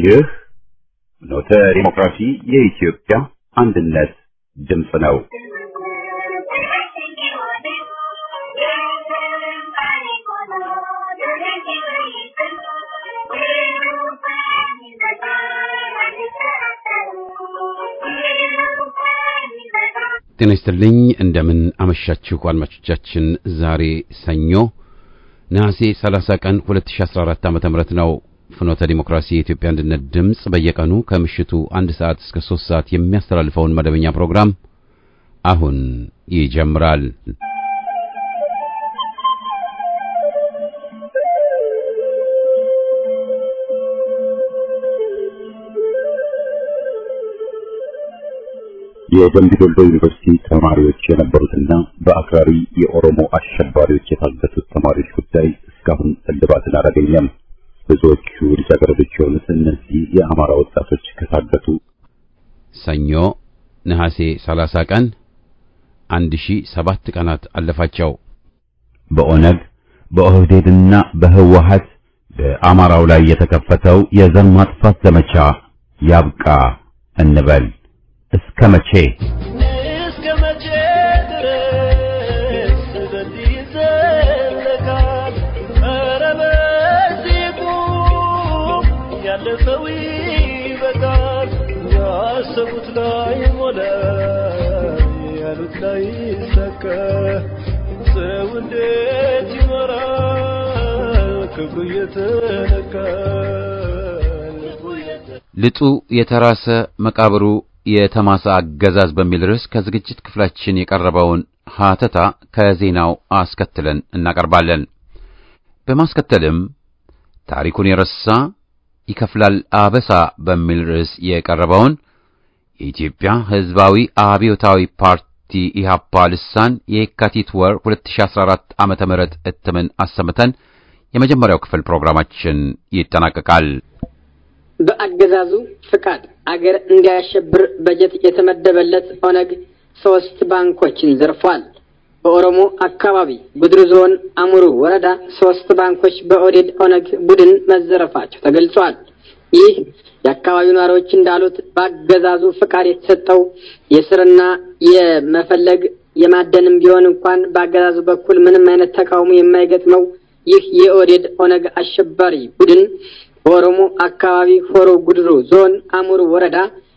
ይህ ኖተ ዲሞክራሲ የኢትዮጵያ አንድነት ድምፅ ነው። ጤና ይስጥልኝ እንደምን አመሻችሁ አድማጮቻችን። ዛሬ ሰኞ ነሐሴ 30 ቀን 2014 ዓ.ም ነው። ፍኖተ ዲሞክራሲ የኢትዮጵያ አንድነት ድምፅ በየቀኑ ከምሽቱ አንድ ሰዓት እስከ 3 ሰዓት የሚያስተላልፈውን መደበኛ ፕሮግራም አሁን ይጀምራል። የደምቢ ዶሎ ዩኒቨርሲቲ ተማሪዎች የነበሩትና በአክራሪ የኦሮሞ አሸባሪዎች የታገቱት ተማሪዎች ጉዳይ እስካሁን እልባትን አላገኘም። ብዙዎቹ ልጃገረዶች የሆኑት እነዚህ የአማራ ወጣቶች ከታገቱ ሰኞ ነሐሴ 30 ቀን 1007 ቀናት አለፋቸው። በኦነግ በኦህዴድና በህወሀት በአማራው ላይ የተከፈተው የዘር ማጥፋት ዘመቻ ያብቃ እንበል። እስከ መቼ እስከ መቼ ድረስ በዚህ ይዘለቃል? ኧረ በዚህ ቁም፣ ያለፈው ይበቃል። ያሰቡት ላይ ሞላ፣ ያሉት ላይ ሰከ ሰው እንዴት ይኖራል? ክብሩ እየተነካ ልቡ እየተ ልጡ የተራሰ መቃብሩ የተማሰ አገዛዝ በሚል ርዕስ ከዝግጅት ክፍላችን የቀረበውን ሀተታ ከዜናው አስከትለን እናቀርባለን። በማስከተልም ታሪኩን የረሳ ይከፍላል አበሳ በሚል ርዕስ የቀረበውን የኢትዮጵያ ሕዝባዊ አብዮታዊ ፓርቲ ኢህአፓ ልሳን የካቲት ወር 2014 ዓመተ ምህረት እትምን አሰምተን የመጀመሪያው ክፍል ፕሮግራማችን ይጠናቀቃል። በአገዛዙ ፍቃድ አገር እንዲያሸብር በጀት የተመደበለት ኦነግ ሶስት ባንኮችን ዘርፏል። በኦሮሞ አካባቢ ጉድሩ ዞን አሙሩ ወረዳ ሶስት ባንኮች በኦዴድ ኦነግ ቡድን መዘረፋቸው ተገልጿል። ይህ የአካባቢው ነዋሪዎች እንዳሉት በአገዛዙ ፍቃድ የተሰጠው የስርና የመፈለግ የማደንም ቢሆን እንኳን በአገዛዙ በኩል ምንም አይነት ተቃውሞ የማይገጥመው ይህ የኦዴድ ኦነግ አሸባሪ ቡድን በኦሮሞ አካባቢ ሆሮ ጉድሩ ዞን አሙሩ ወረዳ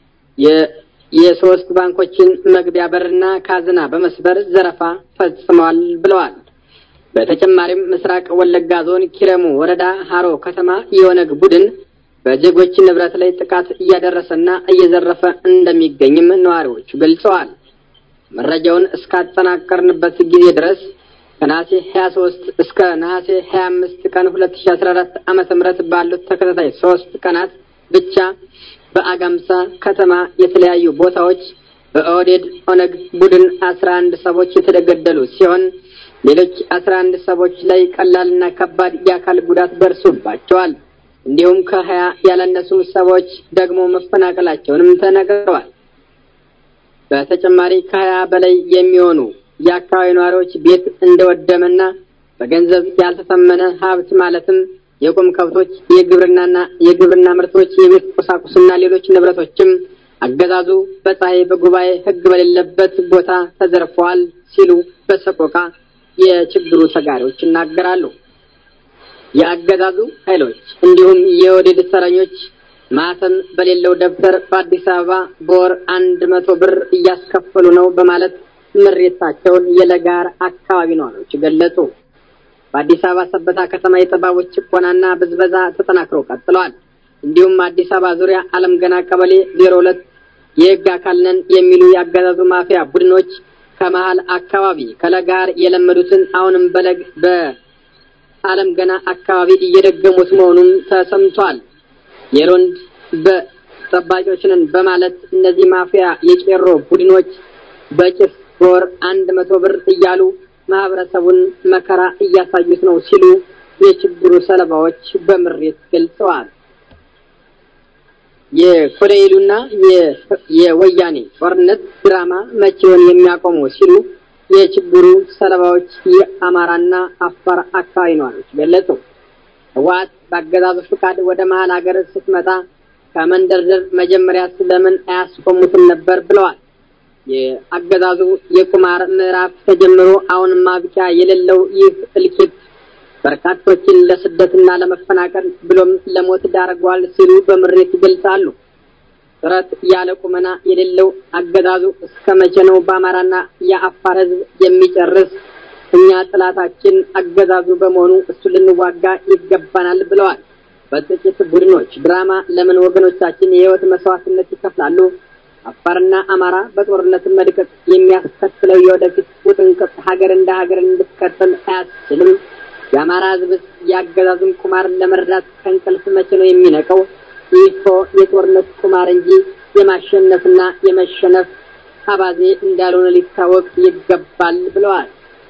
የሶስት ባንኮችን መግቢያ በርና ካዝና በመስበር ዘረፋ ፈጽመዋል ብለዋል። በተጨማሪም ምስራቅ ወለጋ ዞን ኪረሙ ወረዳ ሀሮ ከተማ የኦነግ ቡድን በዜጎች ንብረት ላይ ጥቃት እያደረሰና እየዘረፈ እንደሚገኝም ነዋሪዎቹ ገልጸዋል። መረጃውን እስካጠናቀርንበት ጊዜ ድረስ ከነሐሴ 23 እስከ ነሐሴ 25 ቀን 2014 ዓመተ ምህረት ባሉት ተከታታይ ሶስት ቀናት ብቻ በአጋምሳ ከተማ የተለያዩ ቦታዎች በኦህዴድ ኦነግ ቡድን 11 ሰዎች የተገደሉ ሲሆን ሌሎች 11 ሰዎች ላይ ቀላልና ከባድ የአካል ጉዳት ደርሶባቸዋል። እንዲሁም ከሀያ ያላነሱ ሰዎች ደግሞ መፈናቀላቸውንም ተነግረዋል። በተጨማሪ ከሀያ በላይ የሚሆኑ የአካባቢ ነዋሪዎች ቤት እንደወደመና በገንዘብ ያልተተመነ ሀብት ማለትም የቁም ከብቶች፣ የግብርናና የግብርና ምርቶች፣ የቤት ቁሳቁስና ሌሎች ንብረቶችም አገዛዙ በፀሐይ በጉባኤ ሕግ በሌለበት ቦታ ተዘርፈዋል ሲሉ በሰቆቃ የችግሩ ተጋሪዎች ይናገራሉ። የአገዛዙ ኃይሎች እንዲሁም የወዴድ ሰረኞች ማተም በሌለው ደብተር በአዲስ አበባ በወር አንድ መቶ ብር እያስከፈሉ ነው በማለት ምሬታቸውን የለጋር አካባቢ ነዋሪዎች ገለጹ። በአዲስ አበባ ሰበታ ከተማ የጠባቦች ጭቆናና ብዝበዛ ተጠናክሮ ቀጥለዋል። እንዲሁም አዲስ አበባ ዙሪያ አለም ገና ቀበሌ ዜሮ ሁለት የህግ አካል ነን የሚሉ የአገዛዙ ማፊያ ቡድኖች ከመሀል አካባቢ ከለጋር የለመዱትን አሁንም በለግ በአለም ገና አካባቢ እየደገሙት መሆኑም ተሰምቷል። የሮንድ በጠባቂዎች ነን በማለት እነዚህ ማፊያ የቄሮ ቡድኖች በጭስ በወር አንድ መቶ ብር እያሉ ማህበረሰቡን መከራ እያሳዩት ነው ሲሉ የችግሩ ሰለባዎች በምሬት ገልጸዋል። የኮሎኔሉና የወያኔ ጦርነት ድራማ መቼውን የሚያቆሙ ሲሉ የችግሩ ሰለባዎች የአማራና አፋር አካባቢ ነዋሪዎች ገለጹ። ህወሓት በአገዛዙ ፍቃድ ወደ መሀል ሀገር ስትመጣ ከመንደርደር መጀመሪያ ስለምን አያስቆሙትም ነበር ብለዋል። የአገዛዙ የቁማር ምዕራፍ ተጀምሮ አሁን ማብቂያ የሌለው ይህ እልቂት በርካቶችን ለስደትና ለመፈናቀል ብሎም ለሞት ዳርጓል ሲሉ በምሬት ይገልጻሉ። ጥረት ያለ ቁመና የሌለው አገዛዙ እስከ መቼ ነው በአማራና የአፋር ሕዝብ የሚጨርስ? እኛ ጥላታችን አገዛዙ በመሆኑ እሱ ልንዋጋ ይገባናል ብለዋል። በጥቂት ቡድኖች ድራማ ለምን ወገኖቻችን የህይወት መስዋዕትነት ይከፍላሉ? አፋርና አማራ በጦርነት መድቀቅ የሚያስከትለው የወደፊት ውጥንቅጥ ሀገር እንደ ሀገር እንድትቀጥል አያስችልም። የአማራ ህዝብ የአገዛዙን ቁማር ለመረዳት ከእንቅልፍ መቼ ነው የሚነቀው? ይህ እኮ የጦርነት ቁማር እንጂ የማሸነፍና የመሸነፍ አባዜ እንዳልሆነ ሊታወቅ ይገባል ብለዋል።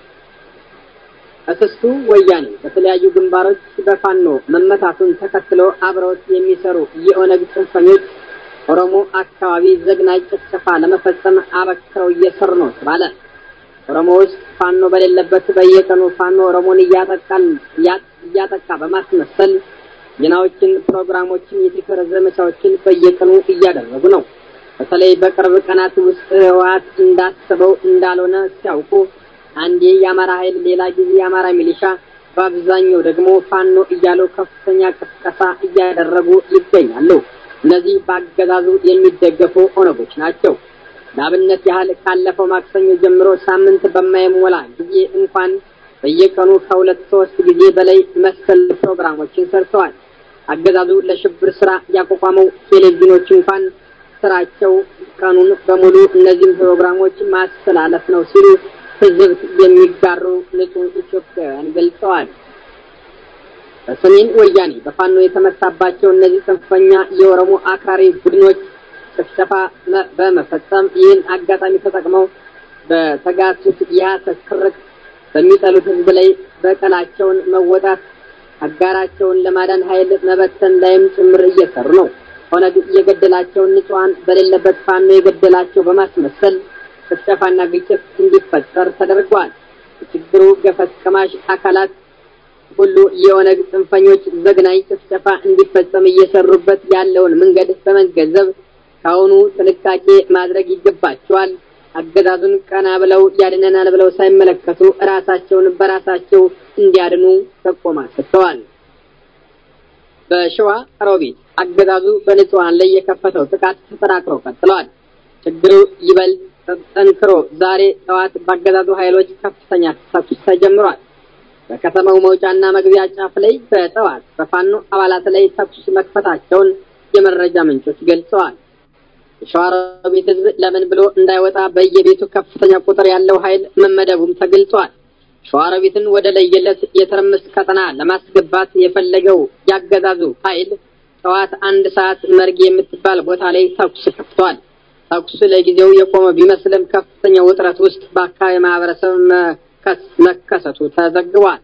እስስቱ ወያኔ በተለያዩ ግንባሮች በፋኖ መመታቱን ተከትሎ አብረውት የሚሰሩ የኦነግ ጽንፈኞች ኦሮሞ አካባቢ ዘግናኝ ጭፍጨፋ ለመፈጸም አበክረው እየሰሩ ነው ተባለ። ኦሮሞ ውስጥ ፋኖ በሌለበት በየቀኑ ፋኖ ኦሮሞን እያጠቃል እያጠቃ በማስመሰል ዜናዎችን፣ ፕሮግራሞችን፣ የትክር ዘመቻዎችን በየቀኑ እያደረጉ ነው። በተለይ በቅርብ ቀናት ውስጥ ህወሓት እንዳሰበው እንዳልሆነ ሲያውቁ አንዴ የአማራ ኃይል ሌላ ጊዜ የአማራ ሚሊሻ በአብዛኛው ደግሞ ፋኖ እያሉ ከፍተኛ ቅስቀሳ እያደረጉ ይገኛሉ። እነዚህ በአገዛዙ የሚደገፉ ኦነጎች ናቸው። ለአብነት ያህል ካለፈው ማክሰኞ ጀምሮ ሳምንት በማይሞላ ጊዜ እንኳን በየቀኑ ከሁለት ሶስት ጊዜ በላይ መሰል ፕሮግራሞችን ሰርተዋል። አገዛዙ ለሽብር ስራ ያቋቋመው ቴሌቪዥኖች እንኳን ስራቸው ቀኑን በሙሉ እነዚህም ፕሮግራሞች ማስተላለፍ ነው ሲሉ ህዝብ የሚጋሩ ንጹህ ኢትዮጵያውያን ገልጸዋል። በሰሜን ወያኔ በፋኖ የተመታባቸው እነዚህ ጽንፈኛ የኦሮሞ አክራሪ ቡድኖች ጭፍጨፋ በመፈጸም ይህን አጋጣሚ ተጠቅመው በተጋቱት የሐሰት ክርክ በሚጠሉት ህዝብ ላይ በቀላቸውን መወጣት አጋራቸውን ለማዳን ኃይል መበተን ላይም ጭምር እየሰሩ ነው። ኦነግ የገደላቸውን ንጹሐን በሌለበት ፋኖ የገደላቸው በማስመሰል ጭፍጨፋና ግጭት እንዲፈጠር ተደርጓል። የችግሩ ገፈት ቀማሽ አካላት ሁሉ የኦነግ ጽንፈኞች ዘግናኝ ጭፍጨፋ እንዲፈጸም እየሰሩበት ያለውን መንገድ በመገንዘብ ከአሁኑ ጥንቃቄ ማድረግ ይገባቸዋል። አገዛዙን ቀና ብለው ያድነናል ብለው ሳይመለከቱ ራሳቸውን በራሳቸው እንዲያድኑ ጠቆማ ሰጥተዋል። በሸዋ ሮቢት አገዛዙ በንጹሐን ላይ የከፈተው ጥቃት ተጠናክሮ ቀጥለዋል። ችግሩ ይበልጥ ጠንክሮ ዛሬ ጠዋት በአገዛዙ ኃይሎች ከፍተኛ ተኩስ ተጀምሯል። በከተማው መውጫና መግቢያ ጫፍ ላይ በጠዋት በፋኖ አባላት ላይ ተኩስ መክፈታቸውን የመረጃ ምንጮች ገልጸዋል። የሸዋሮቢት ሕዝብ ለምን ብሎ እንዳይወጣ በየቤቱ ከፍተኛ ቁጥር ያለው ኃይል መመደቡም ተገልጿል። ሸዋሮቢትን ወደ ለየለት የትርምስ ቀጠና ለማስገባት የፈለገው ያገዛዙ ኃይል ጠዋት አንድ ሰዓት መርጌ የምትባል ቦታ ላይ ተኩስ ከፍቷል። ተኩስ ለጊዜው የቆመ ቢመስልም ከፍተኛ ውጥረት ውስጥ በአካባቢ ማህበረሰብ መከሰቱ ተዘግቧል።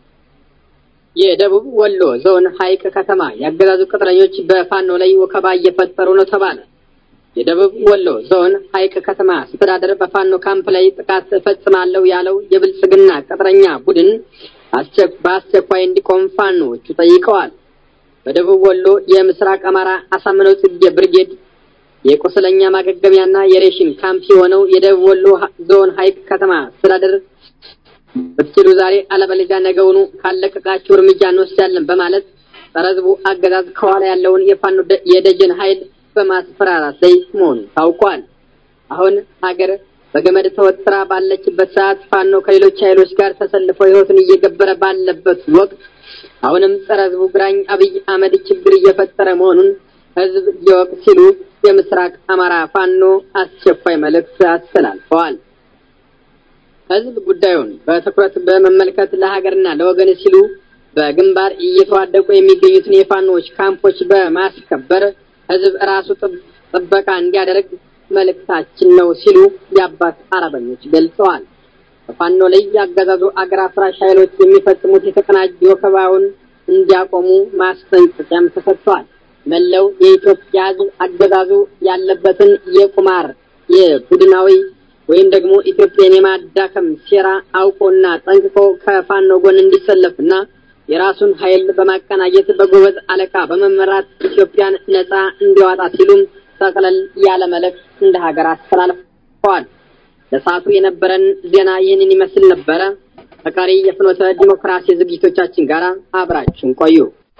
የደቡብ ወሎ ዞን ሀይቅ ከተማ የአገዛዙ ቅጥረኞች በፋኖ ላይ ወከባ እየፈጠሩ ነው ተባለ። የደቡብ ወሎ ዞን ሀይቅ ከተማ አስተዳደር በፋኖ ካምፕ ላይ ጥቃት እፈጽማለሁ ያለው የብልጽግና ቅጥረኛ ቡድን በአስቸኳይ እንዲቆም ፋኖዎቹ ጠይቀዋል። በደቡብ ወሎ የምስራቅ አማራ አሳምነው ጽጌ ብርጌድ የቁስለኛ ማገገሚያና የሬሽን ካምፕ የሆነው የደቡብ ወሎ ዞን ሀይቅ ከተማ አስተዳደር ብትችሉ ዛሬ አለበለዚያ ነገውኑ ካለቀቃችሁ እርምጃ እንወስዳለን በማለት ጸረ ሕዝቡ አገዛዝ ከኋላ ያለውን የፋኖ የደጀን ኃይል በማስፈራራት ላይ መሆኑ ታውቋል። አሁን ሀገር በገመድ ተወጥራ ባለችበት ሰዓት ፋኖ ከሌሎች ኃይሎች ጋር ተሰልፎ ሕይወቱን እየገበረ ባለበት ወቅት አሁንም ጸረ ሕዝቡ ግራኝ አብይ አህመድ ችግር እየፈጠረ መሆኑን ሕዝብ ይወቅ ሲሉ የምስራቅ አማራ ፋኖ አስቸኳይ መልእክት አስተላልፈዋል። ሕዝብ ጉዳዩን በትኩረት በመመልከት ለሀገርና ለወገን ሲሉ በግንባር እየተዋደቁ የሚገኙትን የፋኖዎች ካምፖች በማስከበር ሕዝብ ራሱ ጥበቃ እንዲያደርግ መልእክታችን ነው ሲሉ የአባት አርበኞች ገልጸዋል። በፋኖ ላይ ያገዛዙ አገር አፍራሽ ኃይሎች የሚፈጽሙት የተቀናጀ ወከባውን እንዲያቆሙ ማስጠንቀቂያም ተሰጥቷል። መላው የኢትዮጵያ ሕዝብ አገዛዙ ያለበትን የቁማር የቡድናዊ ወይም ደግሞ ኢትዮጵያን የማዳከም ሴራ አውቆና ጠንቅቆ ከፋኖ ጎን እንዲሰለፍና የራሱን ኃይል በማቀናጀት በጎበዝ አለቃ በመመራት ኢትዮጵያን ነጻ እንዲዋጣ ሲሉም ጠቅለል ያለ መልእክት እንደ ሀገር አስተላልፈዋል። ለሰዓቱ የነበረን ዜና ይህንን ይመስል ነበረ። ከቀሪ የፍኖተ ዲሞክራሲ ዝግጅቶቻችን ጋር አብራችሁን ቆዩ።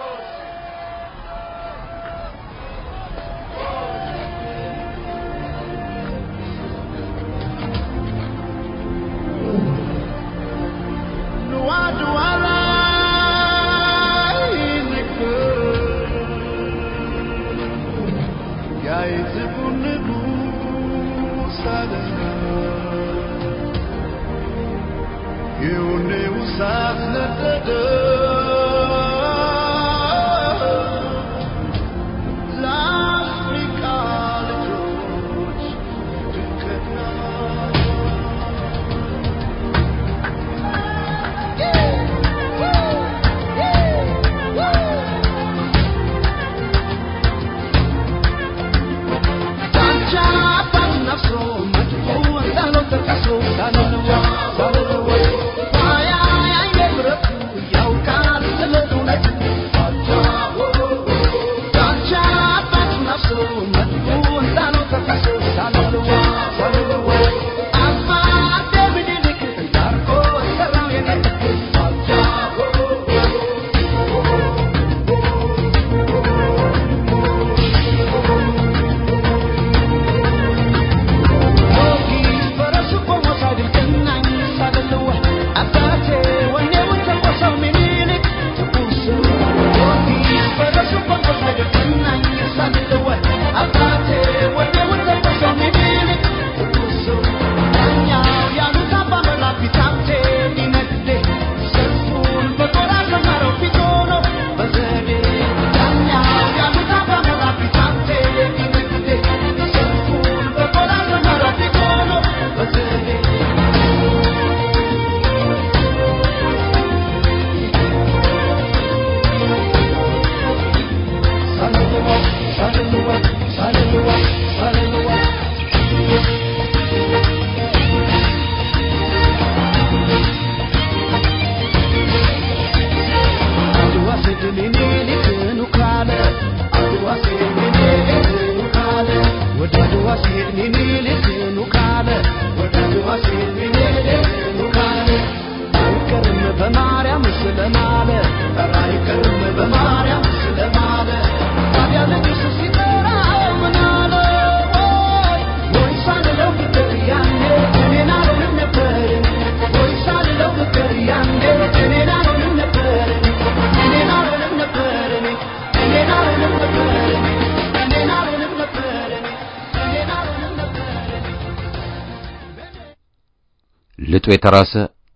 ልጡ የተራሰ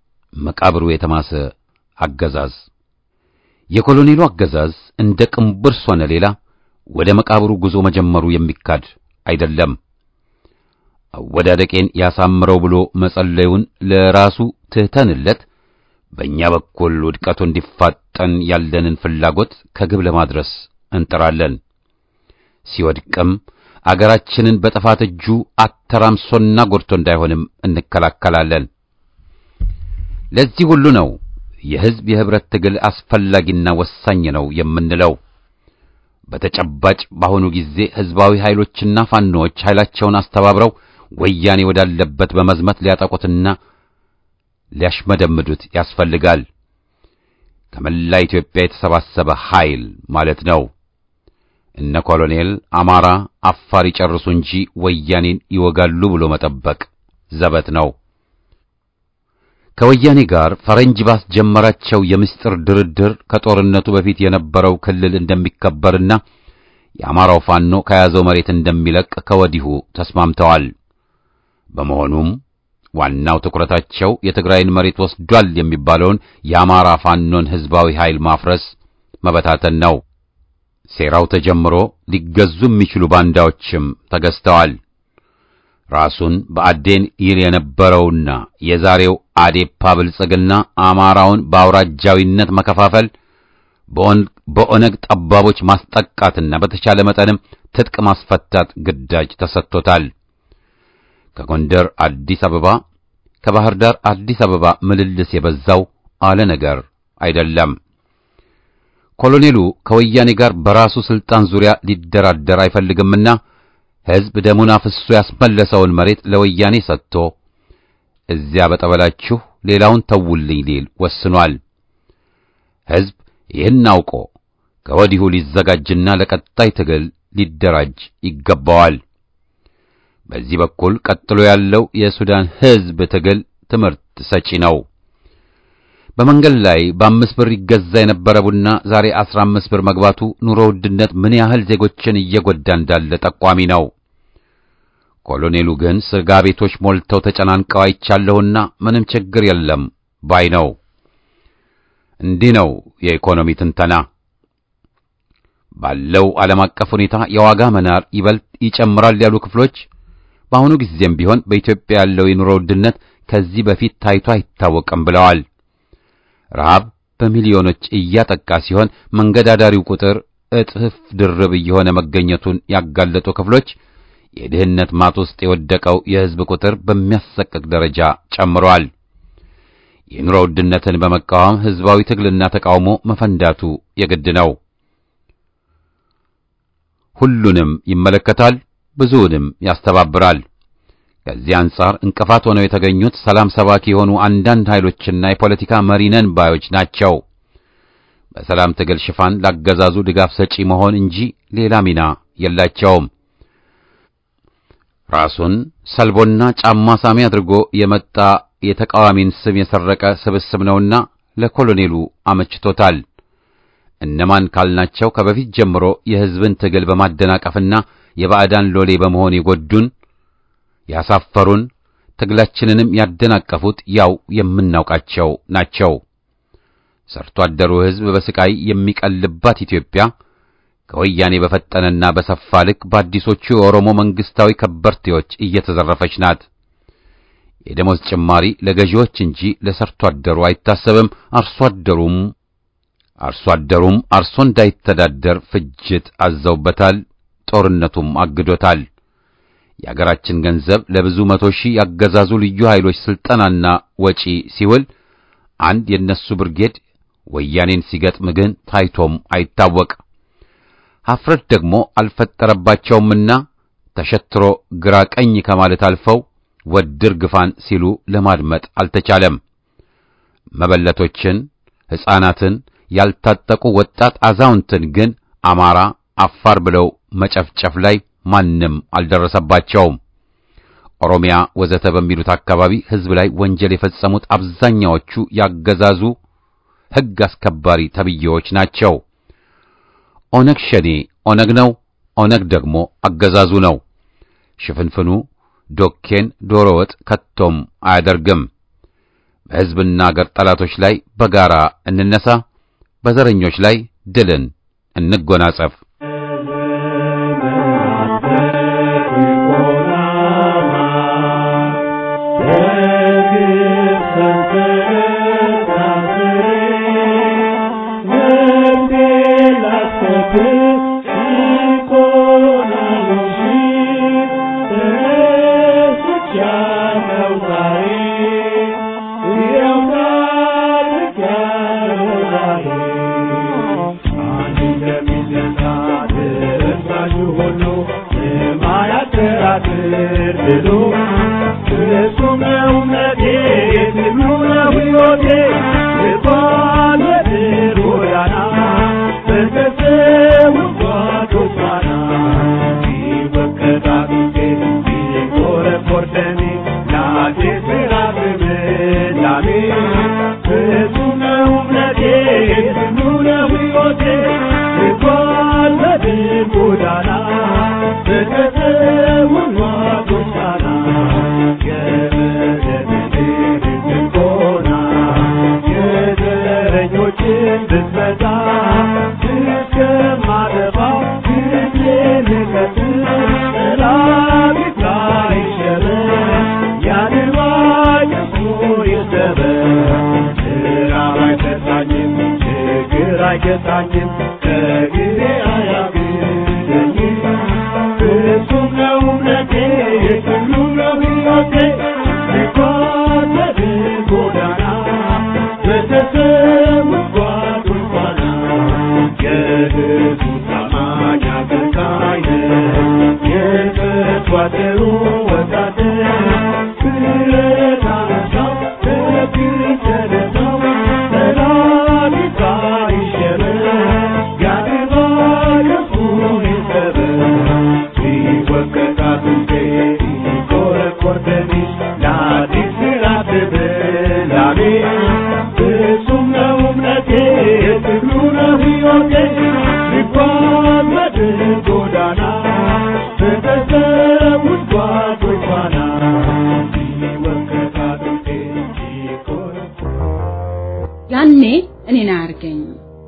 መቃብሩ የተማሰ አገዛዝ የኮሎኔሉ አገዛዝ እንደ ቅንብርስ ሆነ ሌላ ወደ መቃብሩ ጉዞ መጀመሩ የሚካድ አይደለም። አወዳደቄን ያሳምረው ብሎ መጸለዩን ለራሱ ትተንለት በእኛ በኩል ውድቀቱ እንዲፋጠን ያለንን ፍላጎት ከግብ ለማድረስ እንጥራለን። ሲወድቅም አገራችንን በጥፋት እጁ አተራምሶና ጎድቶ እንዳይሆንም እንከላከላለን። ለዚህ ሁሉ ነው የሕዝብ የህብረት ትግል አስፈላጊና ወሳኝ ነው የምንለው። በተጨባጭ በአሁኑ ጊዜ ሕዝባዊ ኃይሎችና ፋኖዎች ኃይላቸውን አስተባብረው ወያኔ ወዳለበት በመዝመት ሊያጠቁትና ሊያሽመደምዱት ያስፈልጋል። ከመላ ኢትዮጵያ የተሰባሰበ ኃይል ማለት ነው። እነ ኮሎኔል አማራ፣ አፋር ይጨርሱ እንጂ ወያኔን ይወጋሉ ብሎ መጠበቅ ዘበት ነው። ከወያኔ ጋር ፈረንጅ ባስጀመራቸው የምስጢር ድርድር ከጦርነቱ በፊት የነበረው ክልል እንደሚከበርና የአማራው ፋኖ ከያዘው መሬት እንደሚለቅ ከወዲሁ ተስማምተዋል። በመሆኑም ዋናው ትኩረታቸው የትግራይን መሬት ወስዷል የሚባለውን የአማራ ፋኖን ሕዝባዊ ኃይል ማፍረስ፣ መበታተን ነው። ሴራው ተጀምሮ ሊገዙ የሚችሉ ባንዳዎችም ተገዝተዋል። ራሱን በአዴን ይል የነበረውና የዛሬው አዴፓ ብልጽግና አማራውን በአውራጃዊነት መከፋፈል፣ በኦነግ ጠባቦች ማስጠቃትና በተቻለ መጠንም ትጥቅ ማስፈታት ግዳጅ ተሰጥቶታል። ከጎንደር አዲስ አበባ፣ ከባህር ዳር አዲስ አበባ ምልልስ የበዛው አለ ነገር አይደለም። ኮሎኔሉ ከወያኔ ጋር በራሱ ስልጣን ዙሪያ ሊደራደር አይፈልግምና ሕዝብ ደሙን አፍሶ ያስመለሰውን መሬት ለወያኔ ሰጥቶ እዚያ በጠበላችሁ ሌላውን ተውልኝ ሊል ወስኗል። ሕዝብ ይህን አውቆ ከወዲሁ ሊዘጋጅና ለቀጣይ ትግል ሊደራጅ ይገባዋል። በዚህ በኩል ቀጥሎ ያለው የሱዳን ሕዝብ ትግል ትምህርት ሰጪ ነው። በመንገድ ላይ በአምስት ብር ይገዛ የነበረ ቡና ዛሬ አስራ አምስት ብር መግባቱ ኑሮ ውድነት ምን ያህል ዜጎችን እየጎዳ እንዳለ ጠቋሚ ነው። ኮሎኔሉ ግን ስጋ ቤቶች ሞልተው ተጨናንቀው አይቻለሁና ምንም ችግር የለም ባይ ነው። እንዲህ ነው የኢኮኖሚ ትንተና። ባለው ዓለም አቀፍ ሁኔታ የዋጋ መናር ይበልጥ ይጨምራል ያሉ ክፍሎች በአሁኑ ጊዜም ቢሆን በኢትዮጵያ ያለው የኑሮ ውድነት ከዚህ በፊት ታይቶ አይታወቅም ብለዋል። ረሃብ በሚሊዮኖች እያጠቃ ሲሆን መንገድ አዳሪው ቁጥር እጥፍ ድርብ እየሆነ መገኘቱን ያጋለጡ ክፍሎች የድህነት ማጥ ውስጥ የወደቀው የሕዝብ ቁጥር በሚያሰቅቅ ደረጃ ጨምሯል። የኑሮ ውድነትን በመቃወም ሕዝባዊ ትግልና ተቃውሞ መፈንዳቱ የግድ ነው። ሁሉንም ይመለከታል፣ ብዙውንም ያስተባብራል። ከዚህ አንጻር እንቅፋት ሆነው የተገኙት ሰላም ሰባኪ የሆኑ አንዳንድ ኃይሎችና የፖለቲካ መሪነን ባዮች ናቸው። በሰላም ትግል ሽፋን ላገዛዙ ድጋፍ ሰጪ መሆን እንጂ ሌላ ሚና የላቸውም። ራሱን ሰልቦና ጫማ ሳሚ አድርጎ የመጣ የተቃዋሚን ስም የሰረቀ ስብስብ ነውና ለኮሎኔሉ አመችቶታል። እነማን ካልናቸው ከበፊት ጀምሮ የሕዝብን ትግል በማደናቀፍና የባዕዳን ሎሌ በመሆን የጎዱን ያሳፈሩን ትግላችንንም ያደናቀፉት ያው የምናውቃቸው ናቸው። ሰርቶ አደሩ ሕዝብ በስቃይ የሚቀልባት ኢትዮጵያ ከወያኔ በፈጠነና በሰፋ ልክ በአዲሶቹ የኦሮሞ መንግስታዊ ከበርቴዎች እየተዘረፈች ናት። የደሞዝ ጭማሪ ለገዢዎች እንጂ ለሰርቶ አደሩ አይታሰብም። አርሶ አደሩም አርሶ አደሩም አርሶ እንዳይተዳደር ፍጅት አዘውበታል። ጦርነቱም አግዶታል። የአገራችን ገንዘብ ለብዙ መቶ ሺህ ያገዛዙ ልዩ ኃይሎች ስልጠናና ወጪ ሲውል አንድ የነሱ ብርጌድ ወያኔን ሲገጥም ግን ታይቶም አይታወቅ። ሀፍረት ደግሞ አልፈጠረባቸውምና ተሸትሮ ግራ ቀኝ ከማለት አልፈው ወድር ግፋን ሲሉ ለማድመጥ አልተቻለም። መበለቶችን፣ ሕፃናትን፣ ያልታጠቁ ወጣት አዛውንትን ግን አማራ፣ አፋር ብለው መጨፍጨፍ ላይ ማንም አልደረሰባቸውም። ኦሮሚያ ወዘተ በሚሉት አካባቢ ሕዝብ ላይ ወንጀል የፈጸሙት አብዛኛዎቹ ያገዛዙ ሕግ አስከባሪ ተብዬዎች ናቸው። ኦነግ ሸኔ ኦነግ ነው፣ ኦነግ ደግሞ አገዛዙ ነው። ሽፍንፍኑ ዶኬን ዶሮ ወጥ ከቶም አያደርግም። በሕዝብና አገር ጠላቶች ላይ በጋራ እንነሳ፣ በዘረኞች ላይ ድልን እንጎናጸፍ። ወታደሩ ወታደር ብረት አነሳው ደግን ተነሳው ጠላት ይፍራ ይሸበር ያድባ ከፉን ይሰበር ሲወቀጥ አጥንቴ ሲቆረቆር ደሜ ለአዲስ ምዕራፍ ብላሜ ፍጹም ነው እምነቴ ትግሉ ነው ሕይወቴ ልጓዝ በድል ጎዳና በተሰዉት ጓዶች ፋና ሲወቀጥ አጥንቴ ሲቆረቆር ያኔ እኔን አያርገኝ።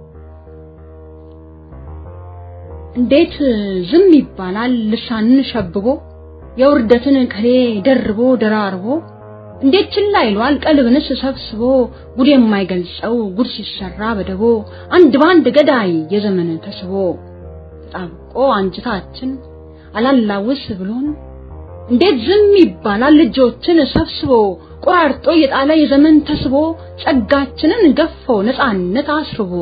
እንዴት ዝም ይባላል ልሳንን ሸብቦ የውርደትን ከሌ ደርቦ ደራርቦ እንዴት ችላ ይሏል ቀልብንስ ሰብስቦ ጉድ የማይገልጸው ጉድ ሲሰራ በደቦ አንድ ባንድ ገዳይ የዘመን ተስቦ ተጣብቆ አንጅታችን አላላውስ ብሎን እንዴት ዝም ይባላል ልጆችን ሰብስቦ ቆራርጦ የጣለ የዘመን ተስቦ ጸጋችንን ገፎ ነፃነት አስርቦ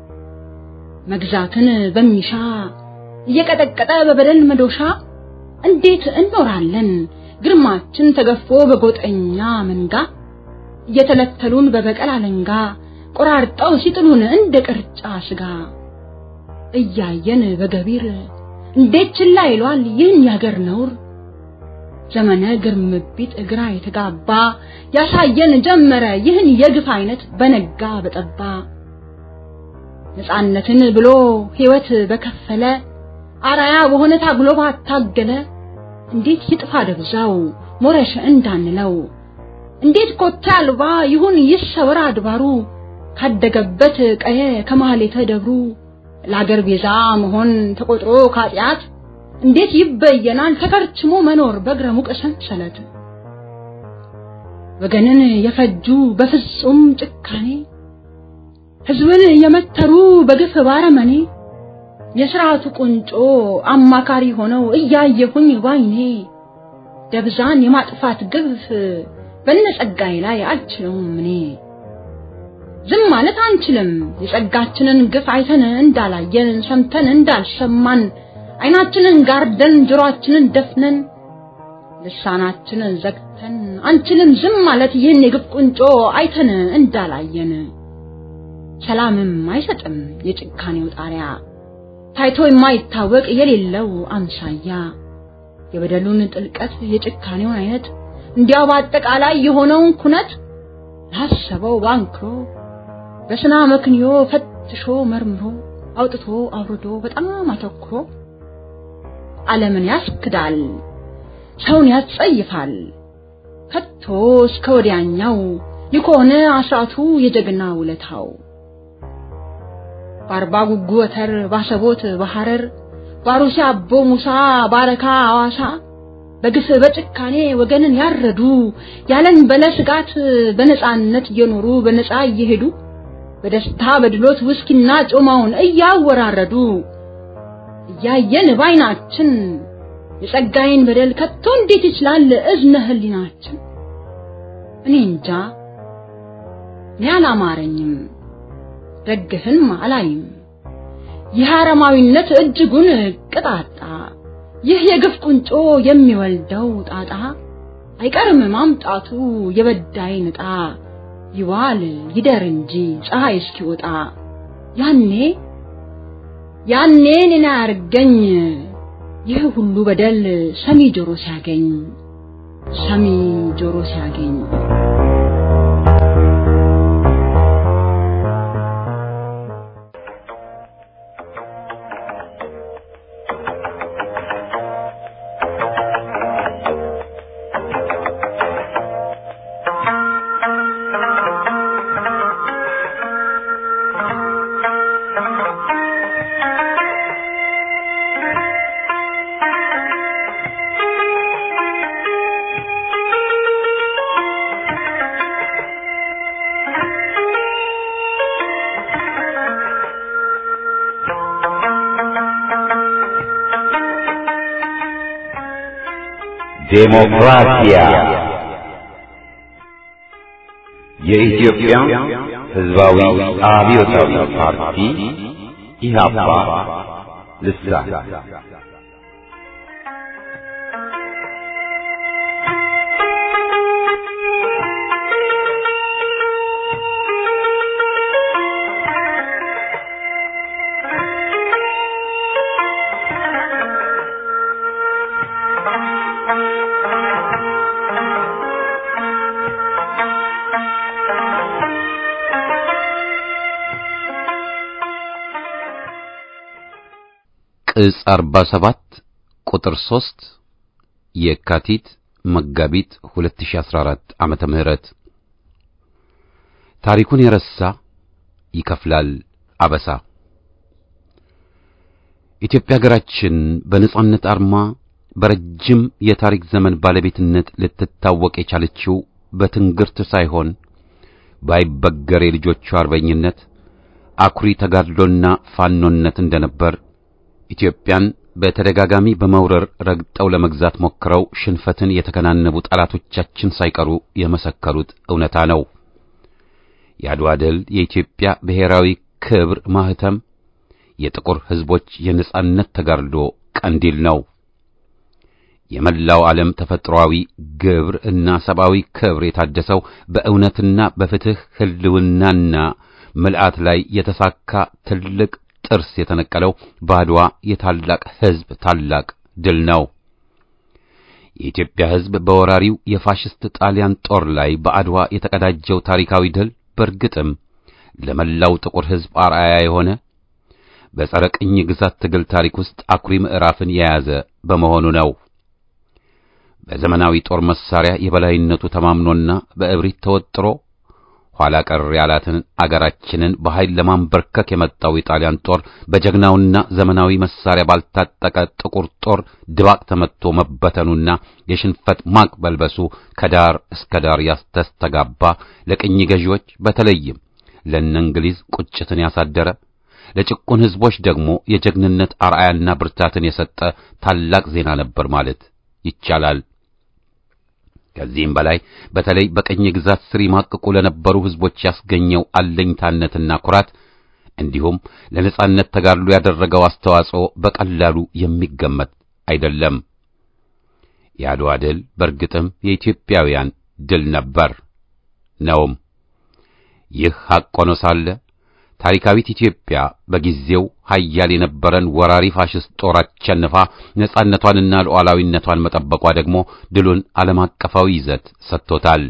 መግዛትን በሚሻ እየቀጠቀጠ በበደል መዶሻ እንዴት እንኖራለን ግርማችን ተገፎ በጎጠኛ መንጋ እየተለተሉን በበቀል አለንጋ ቆራርጠው ሲጥሉን እንደ ቅርጫ ስጋ እያየን በገቢር እንዴት ችላ ይሏል ይህን ያገር ነውር ዘመነ ግርምቢት እግራ የተጋባ ያሳየን ጀመረ ይህን የግፍ አይነት በነጋ በጠባ ነፃነትን ብሎ ሕይወት በከፈለ አራያ በሆነ ታግሎ ባታገለ እንዴት ይጥፋ ደብዛው ሞረሽ እንዳንለው እንዴት ኮቴ አልባ ይሁን ይሰወር አድባሩ ካደገበት ቀየ ከማህሌተ ደብሩ ለአገር ቤዛ መሆን ተቆጥሮ ካጢአት እንዴት ይበየናል ተከርችሞ መኖር በእግረ ሙቅ ሰንሰለት ወገንን የፈጁ በፍጹም ጭካኔ ህዝብን የመተሩ በግፍ ባረመኔ የስርዓቱ ቁንጮ አማካሪ ሆነው እያየሁኝ ባይኔ ደብዛን የማጥፋት ግፍ በነጸጋዬ ላይ አልችለውም እኔ ዝም ማለት አንችልም የጸጋችንን ግፍ አይተን እንዳላየን ሰምተን እንዳልሰማን አይናችንን ጋርደን ጆሮአችንን ደፍነን ልሳናችንን ዘግተን አንችልም ዝም ማለት ይህን የግፍ ቁንጮ አይተን እንዳላየን ሰላምም አይሰጥም የጭካኔው ጣሪያ ታይቶ የማይታወቅ የሌለው አምሳያ የበደሉን ጥልቀት የጭካኔውን አይነት እንዲያው በአጠቃላይ የሆነውን ኩነት ላሰበው ባንክሮ በስና መክንዮ ፈትሾ መርምሮ አውጥቶ አውርዶ በጣም አተኩሮ ዓለምን ያስክዳል፣ ሰውን ያስጸይፋል። ከቶ እስከ ወዲያኛው ይኮነ አስራቱ የጀግና ውለታው በአርባ ጉጉ ወተር ባሰቦት በሐረር ባሩሲ አቦ ሙሳ ባረካ አዋሳ በግፍ በጭካኔ ወገንን ያረዱ ያለን በለ ስጋት በነፃነት እየኖሩ በነፃ እየሄዱ በደስታ በድሎት ውስኪና ጮማውን እያወራረዱ እያየን ባይናችን የጸጋዬን በደል ከቶ እንዴት ይችላል እዝነ ህሊናችን? እኔ እንጃ እኔ አላማረኝም፣ ደግፍን አላይም። ይህ አረማዊነት እጅጉን ቅጣጣ፣ ይህ የግፍ ቁንጮ የሚወልደው ጣጣ አይቀርም ማምጣቱ የበዳይ ንጣ ይዋል ይደር እንጂ ፀሐይ እስኪወጣ ያኔ ያኔ እኔን አያርገኝ ይህ ሁሉ በደል ሰሚ ጆሮ ሲያገኝ ሰሚ ጆሮ ሲያገኝ ዴሞክራሲያ የኢትዮጵያ ሕዝባዊ አብዮታዊ ፓርቲ ኢህአፓ ልሳን ዕጽ 47 ቁጥር 3 የካቲት መጋቢት 2014 ዓመተ ምህረት ታሪኩን የረሳ ይከፍላል አበሳ። ኢትዮጵያ ሀገራችን በነጻነት አርማ በረጅም የታሪክ ዘመን ባለቤትነት ልትታወቅ የቻለችው በትንግርት ሳይሆን ባይበገር የልጆቿ አርበኝነት አኩሪ ተጋድሎና ፋኖነት እንደነበር ኢትዮጵያን በተደጋጋሚ በመውረር ረግጠው ለመግዛት ሞክረው ሽንፈትን የተከናነቡ ጠላቶቻችን ሳይቀሩ የመሰከሩት እውነታ ነው። የአድዋ ድል የኢትዮጵያ ብሔራዊ ክብር ማህተም፣ የጥቁር ሕዝቦች የነጻነት ተጋድሎ ቀንዲል ነው። የመላው ዓለም ተፈጥሮአዊ ግብር እና ሰብአዊ ክብር የታደሰው በእውነትና በፍትህ ህልውናና ምልአት ላይ የተሳካ ትልቅ ጥርስ የተነቀለው በአድዋ የታላቅ ሕዝብ ታላቅ ድል ነው። የኢትዮጵያ ሕዝብ በወራሪው የፋሽስት ጣሊያን ጦር ላይ በአድዋ የተቀዳጀው ታሪካዊ ድል በእርግጥም ለመላው ጥቁር ሕዝብ አርአያ የሆነ በጸረ ቅኝ ግዛት ትግል ታሪክ ውስጥ አኩሪ ምዕራፍን የያዘ በመሆኑ ነው። በዘመናዊ ጦር መሳሪያ የበላይነቱ ተማምኖና በእብሪት ተወጥሮ ኋላ ቀር ያላትን አገራችንን በኃይል ለማንበርከክ የመጣው የጣሊያን ጦር በጀግናውና ዘመናዊ መሳሪያ ባልታጠቀ ጥቁር ጦር ድባቅ ተመትቶ መበተኑና የሽንፈት ማቅ በልበሱ ከዳር እስከ ዳር ያስተስተጋባ ለቅኝ ገዢዎች በተለይም ለእነ እንግሊዝ ቁጭትን ያሳደረ ለጭቁን ሕዝቦች ደግሞ የጀግንነት አርአያና ብርታትን የሰጠ ታላቅ ዜና ነበር ማለት ይቻላል። ከዚህም በላይ በተለይ በቀኝ ግዛት ስር ይማቅቁ ለነበሩ ሕዝቦች ያስገኘው አለኝታነትና ኩራት እንዲሁም ለነጻነት ተጋድሎ ያደረገው አስተዋጽኦ በቀላሉ የሚገመት አይደለም። የአድዋ ድል በእርግጥም የኢትዮጵያውያን ድል ነበር ነውም። ይህ ሐቅ ሆኖ ሳለ ታሪካዊት ኢትዮጵያ በጊዜው ኃያል የነበረን ወራሪ ፋሽስት ጦር አሸንፋ ነጻነቷንና ሉዓላዊነቷን መጠበቋ ደግሞ ድሉን ዓለም አቀፋዊ ይዘት ሰጥቶታል።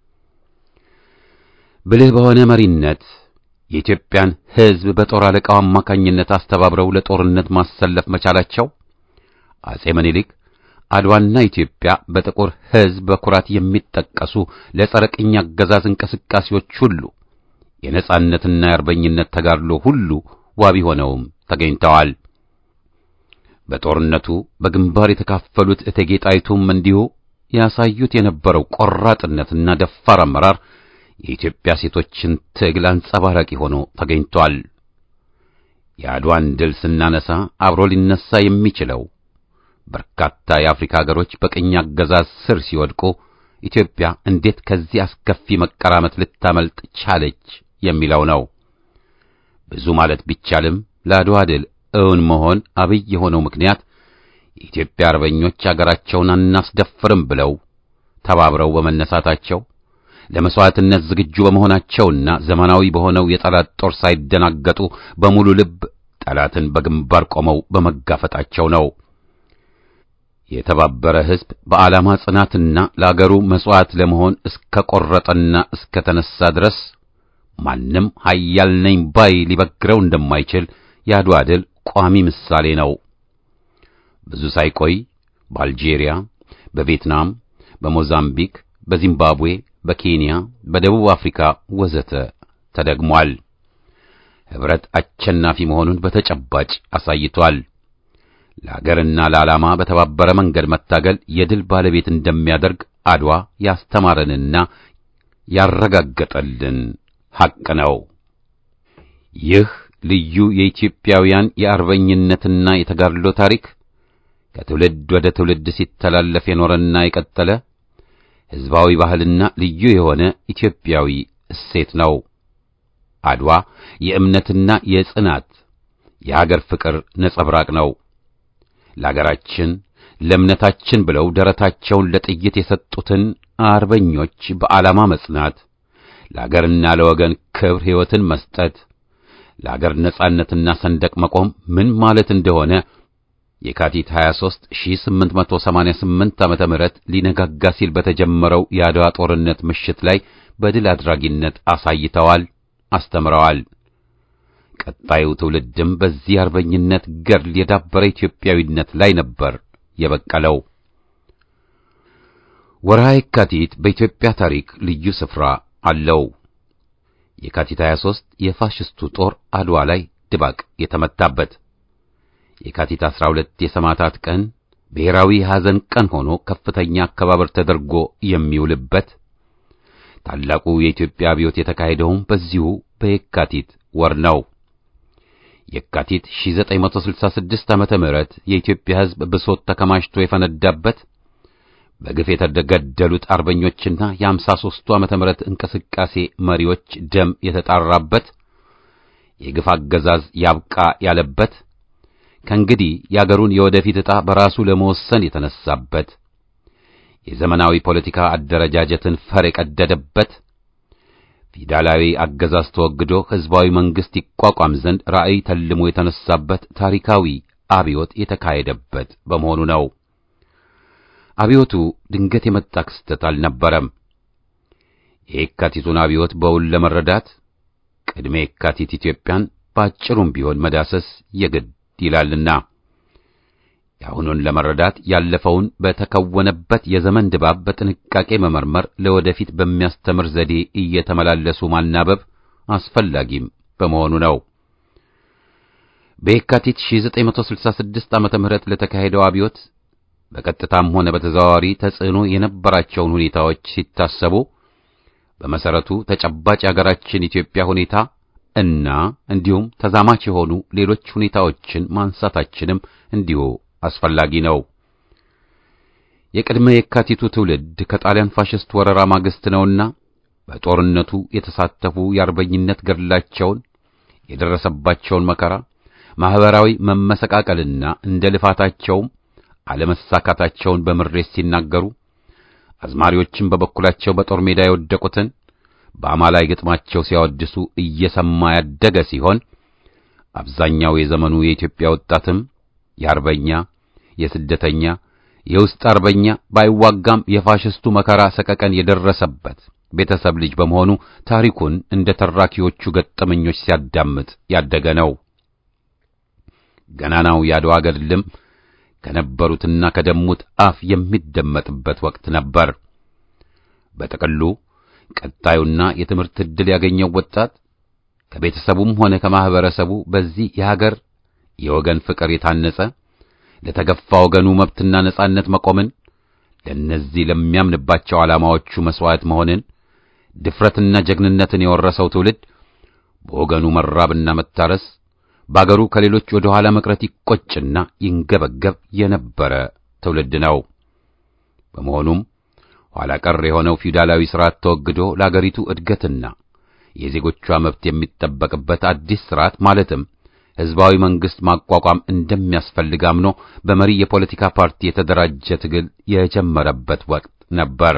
ብልህ በሆነ መሪነት የኢትዮጵያን ሕዝብ በጦር አለቃው አማካኝነት አስተባብረው ለጦርነት ማሰለፍ መቻላቸው አጼ ምኒልክ አድዋና ኢትዮጵያ በጥቁር ሕዝብ በኩራት የሚጠቀሱ ለጸረ ቅኝ አገዛዝ እንቅስቃሴዎች ሁሉ የነጻነትና የአርበኝነት ተጋድሎ ሁሉ ዋቢ ሆነውም ተገኝተዋል። በጦርነቱ በግንባር የተካፈሉት እቴጌ ጣይቱም እንዲሁ ያሳዩት የነበረው ቆራጥነትና ደፋር አመራር የኢትዮጵያ ሴቶችን ትግል አንጸባራቂ ሆኖ ተገኝቷል። የአድዋን ድል ስናነሳ አብሮ ሊነሳ የሚችለው በርካታ የአፍሪካ ሀገሮች በቅኝ አገዛዝ ስር ሲወድቁ ኢትዮጵያ እንዴት ከዚህ አስከፊ መቀራመት ልታመልጥ ቻለች የሚለው ነው። ብዙ ማለት ቢቻልም ለአድዋ ድል እውን መሆን አብይ የሆነው ምክንያት የኢትዮጵያ አርበኞች አገራቸውን አናስደፍርም ብለው ተባብረው በመነሳታቸው ለመስዋዕትነት ዝግጁ በመሆናቸውና ዘመናዊ በሆነው የጠላት ጦር ሳይደናገጡ በሙሉ ልብ ጠላትን በግንባር ቆመው በመጋፈጣቸው ነው። የተባበረ ሕዝብ በዓላማ ጽናትና ለአገሩ መሥዋዕት ለመሆን እስከ ቈረጠና እስከ ተነሣ ድረስ ማንም ኃያል ነኝ ባይ ሊበግረው እንደማይችል የአድዋ ድል ቋሚ ምሳሌ ነው። ብዙ ሳይቆይ በአልጄሪያ፣ በቪየትናም፣ በሞዛምቢክ፣ በዚምባብዌ፣ በኬንያ፣ በደቡብ አፍሪካ ወዘተ ተደግሟል። ኅብረት አሸናፊ መሆኑን በተጨባጭ አሳይቷል። ለአገርና ለዓላማ በተባበረ መንገድ መታገል የድል ባለቤት እንደሚያደርግ አድዋ ያስተማረንና ያረጋገጠልን ሐቅ ነው። ይህ ልዩ የኢትዮጵያውያን የአርበኝነትና የተጋድሎ ታሪክ ከትውልድ ወደ ትውልድ ሲተላለፍ የኖረና የቀጠለ ሕዝባዊ ባህልና ልዩ የሆነ ኢትዮጵያዊ እሴት ነው። አድዋ የእምነትና የጽናት የአገር ፍቅር ነጸብራቅ ነው። ለአገራችን ለእምነታችን ብለው ደረታቸውን ለጥይት የሰጡትን አርበኞች በዓላማ መጽናት፣ ለአገርና ለወገን ክብር ሕይወትን መስጠት፣ ለአገር ነጻነትና ሰንደቅ መቆም ምን ማለት እንደሆነ የካቲት 23 1888 ዓመተ ምህረት ሊነጋጋ ሲል በተጀመረው የአድዋ ጦርነት ምሽት ላይ በድል አድራጊነት አሳይተዋል፣ አስተምረዋል። ቀጣዩ ትውልድም በዚህ አርበኝነት ገድል የዳበረ ኢትዮጵያዊነት ላይ ነበር የበቀለው። ወርሃ የካቲት በኢትዮጵያ ታሪክ ልዩ ስፍራ አለው። የካቲት 23 የፋሽስቱ ጦር አድዋ ላይ ድባቅ የተመታበት፣ የካቲት 12 የሰማዕታት ቀን ብሔራዊ ሐዘን ቀን ሆኖ ከፍተኛ አከባበር ተደርጎ የሚውልበት፣ ታላቁ የኢትዮጵያ አብዮት የተካሄደውም በዚሁ በየካቲት ወር ነው። የካቲት 1966 ዓመተ ምህረት የኢትዮጵያ ሕዝብ ብሶት ተከማችቶ የፈነዳበት በግፍ የተገደሉት አርበኞችና የአምሳ ሦስቱ ዓመተ ምህረት እንቅስቃሴ መሪዎች ደም የተጣራበት የግፍ አገዛዝ ያብቃ ያለበት ከእንግዲህ የአገሩን የወደፊት ዕጣ በራሱ ለመወሰን የተነሳበት የዘመናዊ ፖለቲካ አደረጃጀትን ፈር የቀደደበት ፊውዳላዊ አገዛዝ ተወግዶ ሕዝባዊ መንግሥት ይቋቋም ዘንድ ራዕይ ተልሞ የተነሳበት ታሪካዊ አብዮት የተካሄደበት በመሆኑ ነው። አብዮቱ ድንገት የመጣ ክስተት አልነበረም። የየካቲቱን አብዮት በውል ለመረዳት ቅድመ የካቲት ኢትዮጵያን በአጭሩም ቢሆን መዳሰስ የግድ ይላልና የአሁኑን ለመረዳት ያለፈውን በተከወነበት የዘመን ድባብ በጥንቃቄ መመርመር፣ ለወደፊት በሚያስተምር ዘዴ እየተመላለሱ ማናበብ አስፈላጊም በመሆኑ ነው። በየካቲት 1966 ዓመተ ምህረት ለተካሄደው አብዮት በቀጥታም ሆነ በተዘዋዋሪ ተጽዕኖ የነበራቸውን ሁኔታዎች ሲታሰቡ በመሰረቱ ተጨባጭ የሀገራችን ኢትዮጵያ ሁኔታ እና እንዲሁም ተዛማች የሆኑ ሌሎች ሁኔታዎችን ማንሳታችንም እንዲሁ አስፈላጊ ነው። የቅድመ የካቲቱ ትውልድ ከጣሊያን ፋሽስት ወረራ ማግስት ነውና በጦርነቱ የተሳተፉ የአርበኝነት ገድላቸውን የደረሰባቸውን መከራ፣ ማህበራዊ መመሰቃቀልና እንደ ልፋታቸውም አለመሳካታቸውን በምሬት ሲናገሩ አዝማሪዎችም በበኩላቸው በጦር ሜዳ የወደቁትን በአማላይ ግጥማቸው ሲያወድሱ እየሰማ ያደገ ሲሆን አብዛኛው የዘመኑ የኢትዮጵያ ወጣትም የአርበኛ የስደተኛ የውስጥ አርበኛ ባይዋጋም የፋሽስቱ መከራ ሰቀቀን የደረሰበት ቤተሰብ ልጅ በመሆኑ ታሪኩን እንደ ተራኪዎቹ ገጠመኞች ሲያዳምጥ ያደገ ነው። ገናናው የአድዋ ገድልም ከነበሩትና ከደሙት አፍ የሚደመጥበት ወቅት ነበር። በጥቅሉ ቀጣዩና የትምህርት ዕድል ያገኘው ወጣት ከቤተሰቡም ሆነ ከማህበረሰቡ በዚህ የሀገር የወገን ፍቅር የታነጸ ለተገፋ ወገኑ መብትና ነጻነት መቆምን፣ ለእነዚህ ለሚያምንባቸው ዓላማዎቹ መሥዋዕት መሆንን፣ ድፍረትና ጀግንነትን የወረሰው ትውልድ በወገኑ መራብና መታረስ በአገሩ ከሌሎች ወደ ኋላ መቅረት ይቆጭና ይንገበገብ የነበረ ትውልድ ነው። በመሆኑም ኋላ ቀር የሆነው ፊውዳላዊ ሥርዓት ተወግዶ ለአገሪቱ እድገትና የዜጎቿ መብት የሚጠበቅበት አዲስ ሥርዓት ማለትም ሕዝባዊ መንግሥት ማቋቋም እንደሚያስፈልግ አምኖ በመሪ የፖለቲካ ፓርቲ የተደራጀ ትግል የጀመረበት ወቅት ነበር።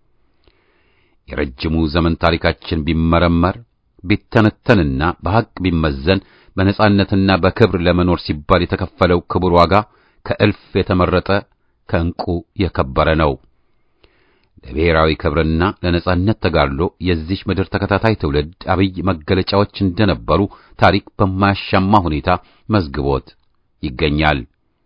የረጅሙ ዘመን ታሪካችን ቢመረመር ቢተነተንና በሐቅ ቢመዘን በነጻነትና በክብር ለመኖር ሲባል የተከፈለው ክቡር ዋጋ ከእልፍ የተመረጠ ከዕንቁ የከበረ ነው። ለብሔራዊ ክብርና ለነጻነት ተጋድሎ የዚህ ምድር ተከታታይ ትውልድ አብይ መገለጫዎች እንደነበሩ ታሪክ በማያሻማ ሁኔታ መዝግቦት ይገኛል።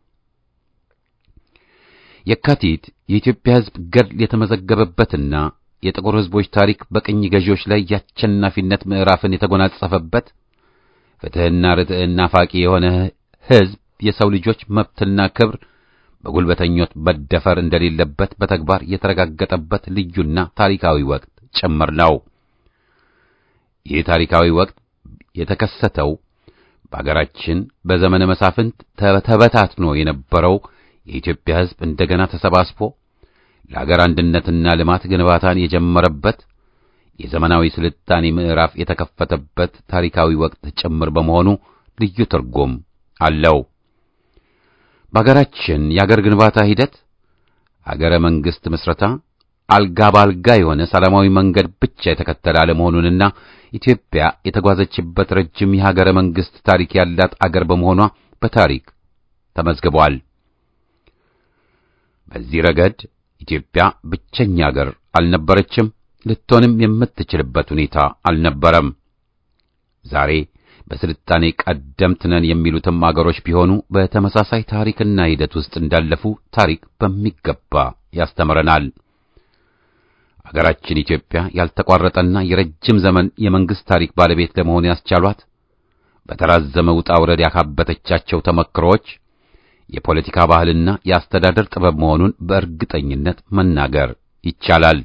የካቲት የኢትዮጵያ ሕዝብ ገድል የተመዘገበበትና የጥቁር ሕዝቦች ታሪክ በቅኝ ገዢዎች ላይ የአሸናፊነት ምዕራፍን የተጎናጸፈበት ፍትሕና ርትዕና ናፋቂ የሆነ ሕዝብ የሰው ልጆች መብትና ክብር በጉልበተኞች መደፈር እንደሌለበት በተግባር የተረጋገጠበት ልዩና ታሪካዊ ወቅት ጭምር ነው። ይህ ታሪካዊ ወቅት የተከሰተው በአገራችን በዘመነ መሳፍንት ተበታትኖ የነበረው የኢትዮጵያ ሕዝብ እንደገና ተሰባስቦ ለአገር አንድነትና ልማት ግንባታን የጀመረበት የዘመናዊ ስልጣኔ ምዕራፍ የተከፈተበት ታሪካዊ ወቅት ጭምር በመሆኑ ልዩ ትርጉም አለው። በአገራችን የአገር ግንባታ ሂደት አገረ መንግሥት ምስረታ አልጋ ባልጋ የሆነ ሰላማዊ መንገድ ብቻ የተከተለ አለመሆኑንና ኢትዮጵያ የተጓዘችበት ረጅም የሀገረ መንግሥት ታሪክ ያላት አገር በመሆኗ በታሪክ ተመዝግቧል። በዚህ ረገድ ኢትዮጵያ ብቸኛ አገር አልነበረችም፣ ልትሆንም የምትችልበት ሁኔታ አልነበረም። ዛሬ በስልጣኔ ቀደምት ነን የሚሉትም አገሮች ቢሆኑ በተመሳሳይ ታሪክና ሂደት ውስጥ እንዳለፉ ታሪክ በሚገባ ያስተምረናል። አገራችን ኢትዮጵያ ያልተቋረጠና የረጅም ዘመን የመንግስት ታሪክ ባለቤት ለመሆን ያስቻሏት በተራዘመ ውጣ ውረድ ያካበተቻቸው ተመክሮዎች የፖለቲካ ባህልና የአስተዳደር ጥበብ መሆኑን በእርግጠኝነት መናገር ይቻላል።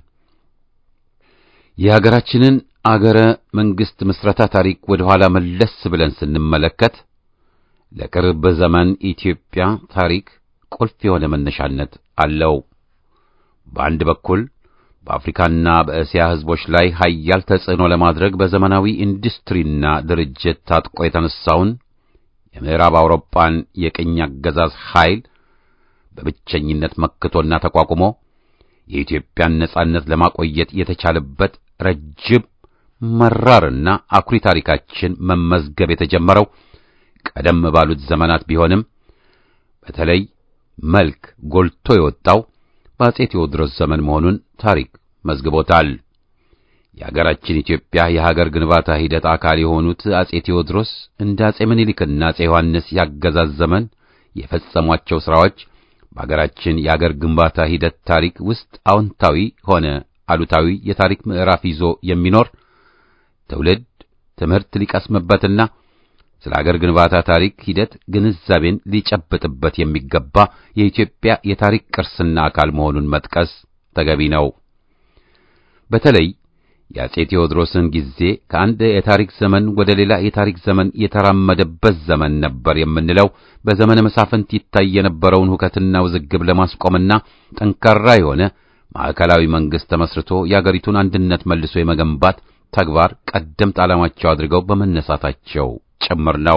የሀገራችንን አገረ መንግስት ምስረታ ታሪክ ወደ ኋላ መለስ ብለን ስንመለከት ለቅርብ ዘመን ኢትዮጵያ ታሪክ ቁልፍ የሆነ መነሻነት አለው። በአንድ በኩል በአፍሪካና በእስያ ህዝቦች ላይ ኃያል ተጽዕኖ ለማድረግ በዘመናዊ ኢንዱስትሪና ድርጅት ታጥቆ የተነሳውን የምዕራብ አውሮፓን የቅኝ አገዛዝ ኃይል በብቸኝነት መክቶና ተቋቁሞ የኢትዮጵያን ነጻነት ለማቆየት የተቻለበት ረጅም መራርና አኩሪ ታሪካችን መመዝገብ የተጀመረው ቀደም ባሉት ዘመናት ቢሆንም በተለይ መልክ ጎልቶ የወጣው በአጼ ቴዎድሮስ ዘመን መሆኑን ታሪክ መዝግቦታል። የሀገራችን ኢትዮጵያ የሀገር ግንባታ ሂደት አካል የሆኑት አጼ ቴዎድሮስ እንደ አጼ ምኒልክና አጼ ዮሐንስ ያገዛዝ ዘመን የፈጸሟቸው ሥራዎች በሀገራችን የአገር ግንባታ ሂደት ታሪክ ውስጥ አዎንታዊ ሆነ አሉታዊ የታሪክ ምዕራፍ ይዞ የሚኖር ትውልድ ትምህርት ሊቀስምበትና ስለ አገር ግንባታ ታሪክ ሂደት ግንዛቤን ሊጨብጥበት የሚገባ የኢትዮጵያ የታሪክ ቅርስና አካል መሆኑን መጥቀስ ተገቢ ነው። በተለይ የአጼ ቴዎድሮስን ጊዜ ከአንድ የታሪክ ዘመን ወደ ሌላ የታሪክ ዘመን የተራመደበት ዘመን ነበር የምንለው በዘመነ መሳፍንት ይታይ የነበረውን ሁከትና ውዝግብ ለማስቆምና ጠንካራ የሆነ ማዕከላዊ መንግስት ተመስርቶ የአገሪቱን አንድነት መልሶ የመገንባት ተግባር ቀደምት ዓላማቸው አድርገው በመነሳታቸው ጭምር ነው።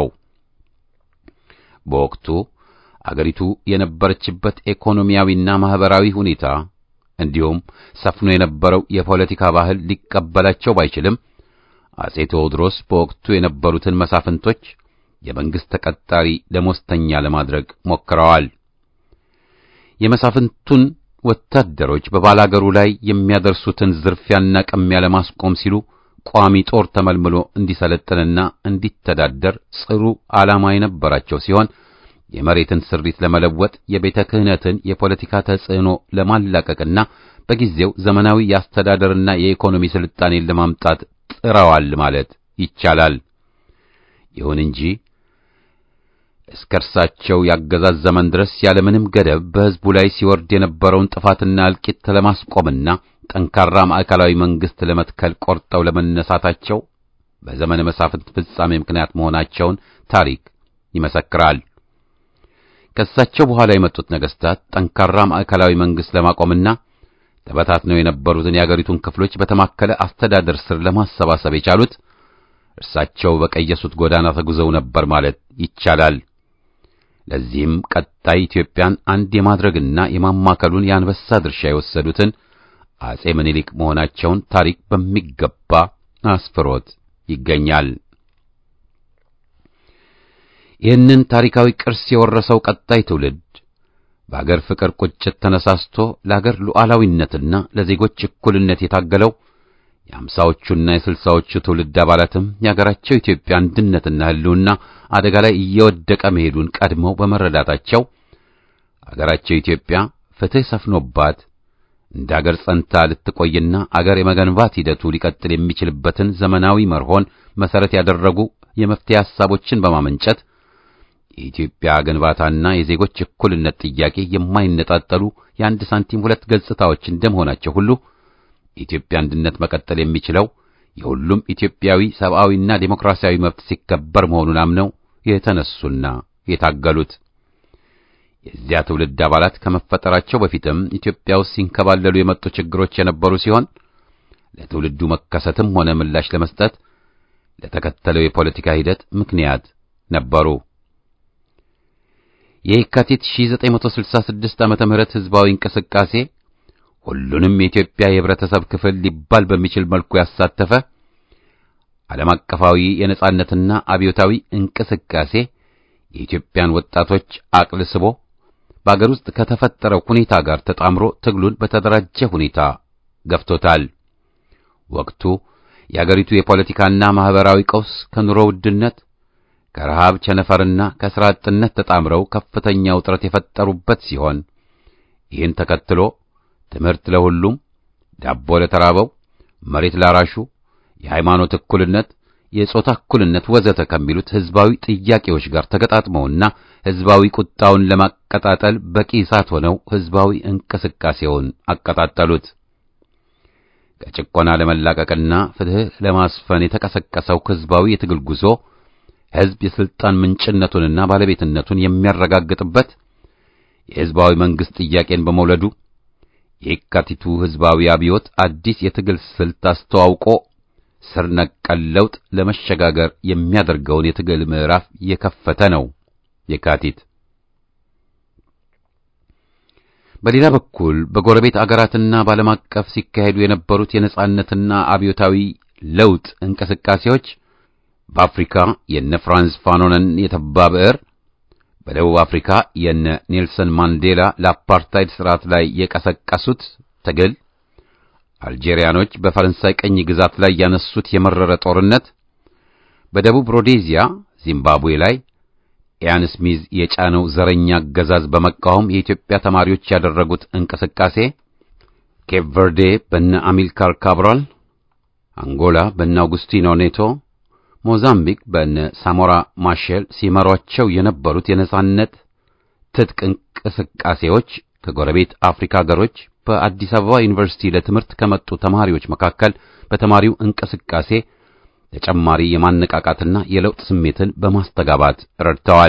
በወቅቱ አገሪቱ የነበረችበት ኢኮኖሚያዊና ማህበራዊ ሁኔታ እንዲሁም ሰፍኖ የነበረው የፖለቲካ ባህል ሊቀበላቸው ባይችልም አጼ ቴዎድሮስ በወቅቱ የነበሩትን መሳፍንቶች የመንግስት ተቀጣሪ ደሞዝተኛ ለማድረግ ሞክረዋል። የመሳፍንቱን ወታደሮች በባላገሩ ላይ የሚያደርሱትን ዝርፊያና ቅሚያ ለማስቆም ሲሉ ቋሚ ጦር ተመልምሎ እንዲሰለጥንና እንዲተዳደር ጽሩ ዓላማ የነበራቸው ሲሆን የመሬትን ስሪት ለመለወጥ የቤተ ክህነትን የፖለቲካ ተጽዕኖ ለማላቀቅና በጊዜው ዘመናዊ የአስተዳደርና የኢኮኖሚ ስልጣኔን ለማምጣት ጥረዋል ማለት ይቻላል። ይሁን እንጂ እስከ እርሳቸው ያገዛዝ ዘመን ድረስ ያለምንም ገደብ በሕዝቡ ላይ ሲወርድ የነበረውን ጥፋትና እልቂት ለማስቆምና ጠንካራ ማዕከላዊ መንግስት ለመትከል ቆርጠው ለመነሳታቸው በዘመነ መሳፍንት ፍጻሜ ምክንያት መሆናቸውን ታሪክ ይመሰክራል። ከእሳቸው በኋላ የመጡት ነገስታት ጠንካራ ማዕከላዊ መንግስት ለማቆምና ተበታትነው የነበሩትን የአገሪቱን ክፍሎች በተማከለ አስተዳደር ስር ለማሰባሰብ የቻሉት እርሳቸው በቀየሱት ጎዳና ተጉዘው ነበር ማለት ይቻላል። ለዚህም ቀጣይ ኢትዮጵያን አንድ የማድረግና የማማከሉን የአንበሳ ድርሻ የወሰዱትን አጼ ምኒልክ መሆናቸውን ታሪክ በሚገባ አስፍሮት ይገኛል። ይህንን ታሪካዊ ቅርስ የወረሰው ቀጣይ ትውልድ በአገር ፍቅር ቁጭት ተነሳስቶ ለአገር ሉዓላዊነትና ለዜጎች እኩልነት የታገለው የአምሳዎቹና የስልሳዎቹ ትውልድ አባላትም የአገራቸው ኢትዮጵያ አንድነትና ሕልውና አደጋ ላይ እየወደቀ መሄዱን ቀድመው በመረዳታቸው አገራቸው ኢትዮጵያ ፍትሕ ሰፍኖባት እንደ አገር ጸንታ ልትቆይና አገር የመገንባት ሂደቱ ሊቀጥል የሚችልበትን ዘመናዊ መርሆን መሰረት ያደረጉ የመፍትሄ ሐሳቦችን በማመንጨት የኢትዮጵያ ግንባታና የዜጎች እኩልነት ጥያቄ የማይነጣጠሉ የአንድ ሳንቲም ሁለት ገጽታዎች እንደመሆናቸው ሁሉ የኢትዮጵያ አንድነት መቀጠል የሚችለው የሁሉም ኢትዮጵያዊ ሰብአዊና ዴሞክራሲያዊ መብት ሲከበር መሆኑን አምነው የተነሱና የታገሉት የዚያ ትውልድ አባላት ከመፈጠራቸው በፊትም ኢትዮጵያ ውስጥ ሲንከባለሉ የመጡ ችግሮች የነበሩ ሲሆን ለትውልዱ መከሰትም ሆነ ምላሽ ለመስጠት ለተከተለው የፖለቲካ ሂደት ምክንያት ነበሩ። የየካቲት 1966 ዓመተ ምህረት ህዝባዊ እንቅስቃሴ ሁሉንም የኢትዮጵያ የህብረተሰብ ክፍል ሊባል በሚችል መልኩ ያሳተፈ ዓለም አቀፋዊ የነጻነትና አብዮታዊ እንቅስቃሴ የኢትዮጵያን ወጣቶች አቅል ስቦ በአገር ውስጥ ከተፈጠረው ሁኔታ ጋር ተጣምሮ ትግሉን በተደራጀ ሁኔታ ገፍቶታል። ወቅቱ የአገሪቱ የፖለቲካና ማህበራዊ ቀውስ ከኑሮ ውድነት ከረሃብ ቸነፈርና ከሥራ አጥነት ተጣምረው ከፍተኛ ውጥረት የፈጠሩበት ሲሆን ይህን ተከትሎ ትምህርት ለሁሉም፣ ዳቦ ለተራበው፣ መሬት ላራሹ፣ የሃይማኖት እኩልነት፣ የጾታ እኩልነት ወዘተ ከሚሉት ሕዝባዊ ጥያቄዎች ጋር ተገጣጥመውና ሕዝባዊ ቁጣውን ለማቀጣጠል በቂ እሳት ሆነው ሕዝባዊ እንቅስቃሴውን አቀጣጠሉት። ከጭቆና ለመላቀቅና ፍትሕ ለማስፈን የተቀሰቀሰው ሕዝባዊ የትግል ጉዞ ሕዝብ የሥልጣን ምንጭነቱንና ባለቤትነቱን የሚያረጋግጥበት የሕዝባዊ መንግሥት ጥያቄን በመውለዱ የየካቲቱ ሕዝባዊ አብዮት አዲስ የትግል ስልት አስተዋውቆ ስር ነቀል ለውጥ ለመሸጋገር የሚያደርገውን የትግል ምዕራፍ የከፈተ ነው። የካቲት በሌላ በኩል በጎረቤት አገራትና በዓለም አቀፍ ሲካሄዱ የነበሩት የነጻነትና አብዮታዊ ለውጥ እንቅስቃሴዎች በአፍሪካ የነ ፍራንስ ፋኖንን የተባ ብዕር፣ በደቡብ አፍሪካ የነ ኔልሰን ማንዴላ ለአፓርታይድ ስርዓት ላይ የቀሰቀሱት ትግል፣ አልጄሪያኖች በፈረንሳይ ቅኝ ግዛት ላይ ያነሱት የመረረ ጦርነት፣ በደቡብ ሮዴዚያ ዚምባብዌ ላይ ኢያን ስሚዝ የጫነው ዘረኛ አገዛዝ በመቃወም የኢትዮጵያ ተማሪዎች ያደረጉት እንቅስቃሴ፣ ኬፕ ቨርዴ በነ አሚልካር ካብራል፣ አንጎላ በነ አውጉስቲኖ ኔቶ፣ ሞዛምቢክ በነ ሳሞራ ማሼል ሲመሯቸው የነበሩት የነጻነት ትጥቅ እንቅስቃሴዎች ከጎረቤት አፍሪካ ሀገሮች በአዲስ አበባ ዩኒቨርሲቲ ለትምህርት ከመጡ ተማሪዎች መካከል በተማሪው እንቅስቃሴ ተጨማሪ የማነቃቃትና የለውጥ ስሜትን በማስተጋባት ረድተዋል።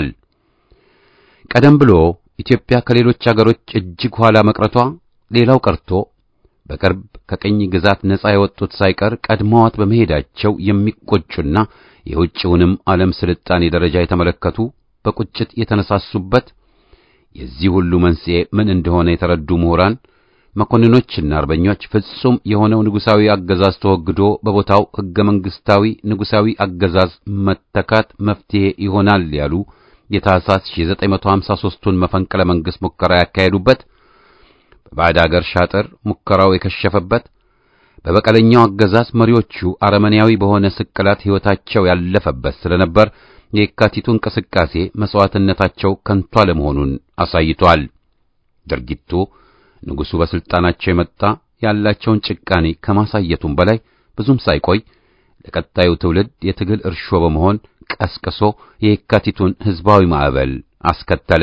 ቀደም ብሎ ኢትዮጵያ ከሌሎች አገሮች እጅግ ኋላ መቅረቷ ሌላው ቀርቶ በቅርብ ከቅኝ ግዛት ነጻ የወጡት ሳይቀር ቀድመዋት በመሄዳቸው የሚቆጩና የውጭውንም ዓለም ስልጣኔ ደረጃ የተመለከቱ በቁጭት የተነሳሱበት የዚህ ሁሉ መንስኤ ምን እንደሆነ የተረዱ ምሁራን መኮንኖችና አርበኞች ፍጹም የሆነው ንጉሳዊ አገዛዝ ተወግዶ በቦታው ሕገ መንግሥታዊ ንጉሳዊ አገዛዝ መተካት መፍትሄ ይሆናል ያሉ የታህሳስ 1953ቱን መፈንቅለ መንግሥት ሙከራ ያካሄዱበት፣ በባዕድ አገር ሻጥር ሙከራው የከሸፈበት፣ በበቀለኛው አገዛዝ መሪዎቹ አረመኔያዊ በሆነ ስቅላት ሕይወታቸው ያለፈበት ስለነበር የካቲቱ እንቅስቃሴ መሥዋዕትነታቸው ከንቱ አለመሆኑን አሳይቷል። ድርጊቱ ንጉሡ በሥልጣናቸው የመጣ ያላቸውን ጭቃኔ ከማሳየቱም በላይ ብዙም ሳይቆይ ለቀጣዩ ትውልድ የትግል እርሾ በመሆን ቀስቅሶ የየካቲቱን ሕዝባዊ ማዕበል አስከተለ።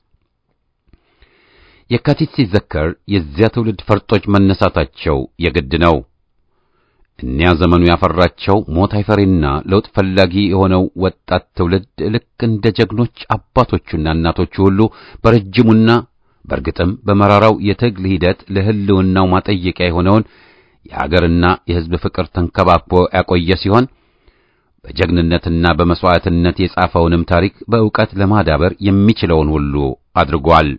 የካቲት ሲዘከር የዚያ ትውልድ ፈርጦች መነሳታቸው የግድ ነው። እኒያ ዘመኑ ያፈራቸው ሞት አይፈሬና ለውጥ ፈላጊ የሆነው ወጣት ትውልድ ልክ እንደ ጀግኖች አባቶቹና እናቶቹ ሁሉ በረጅሙና በእርግጥም በመራራው የትግል ሂደት ለሕልውናው ማጠየቂያ የሆነውን የአገርና የሕዝብ ፍቅር ተንከባክቦ ያቆየ ሲሆን በጀግንነትና በመሥዋዕትነት የጻፈውንም ታሪክ በእውቀት ለማዳበር የሚችለውን ሁሉ አድርጓል።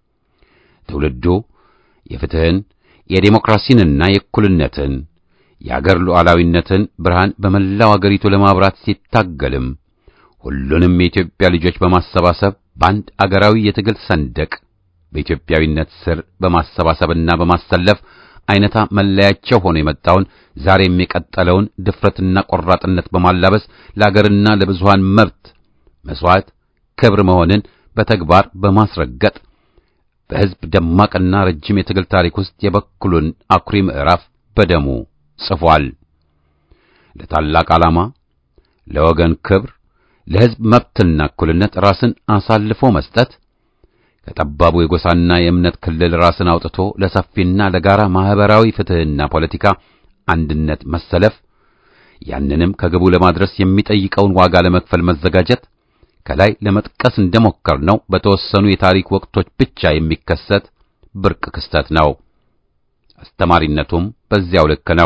ትውልዱ የፍትሕን፣ የዴሞክራሲንና የእኩልነትን የአገር ሉዓላዊነትን ብርሃን በመላው አገሪቱ ለማብራት ሲታገልም ሁሉንም የኢትዮጵያ ልጆች በማሰባሰብ በአንድ አገራዊ የትግል ሰንደቅ በኢትዮጵያዊነት ስር በማሰባሰብና በማሰለፍ አይነታ መለያቸው ሆኖ የመጣውን ዛሬም የቀጠለውን ድፍረትና ቆራጥነት በማላበስ ለአገርና ለብዙሃን መብት መስዋዕት ክብር መሆንን በተግባር በማስረገጥ በሕዝብ ደማቅና ረጅም የትግል ታሪክ ውስጥ የበኩሉን አኩሪ ምዕራፍ በደሙ ጽፏል። ለታላቅ ዓላማ፣ ለወገን ክብር፣ ለሕዝብ መብትና እኩልነት ራስን አሳልፎ መስጠት ከጠባቡ የጎሳና የእምነት ክልል ራስን አውጥቶ ለሰፊና ለጋራ ማህበራዊ ፍትሕና ፖለቲካ አንድነት መሰለፍ፣ ያንንም ከግቡ ለማድረስ የሚጠይቀውን ዋጋ ለመክፈል መዘጋጀት ከላይ ለመጥቀስ እንደሞከርነው በተወሰኑ የታሪክ ወቅቶች ብቻ የሚከሰት ብርቅ ክስተት ነው። አስተማሪነቱም በዚያው ልክ ነው።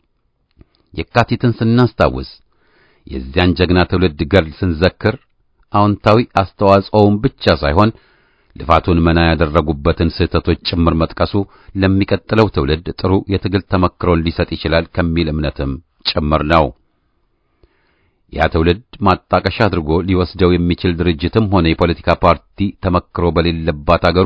የካቲትን ስናስታውስ የዚያን ጀግና ትውልድ ገድል ስንዘክር አዎንታዊ አስተዋጽኦውን ብቻ ሳይሆን ልፋቱን መና ያደረጉበትን ስህተቶች ጭምር መጥቀሱ ለሚቀጥለው ትውልድ ጥሩ የትግል ተመክሮን ሊሰጥ ይችላል ከሚል እምነትም ጭምር ነው። ያ ትውልድ ማጣቀሻ አድርጎ ሊወስደው የሚችል ድርጅትም ሆነ የፖለቲካ ፓርቲ ተመክሮ በሌለባት አገሩ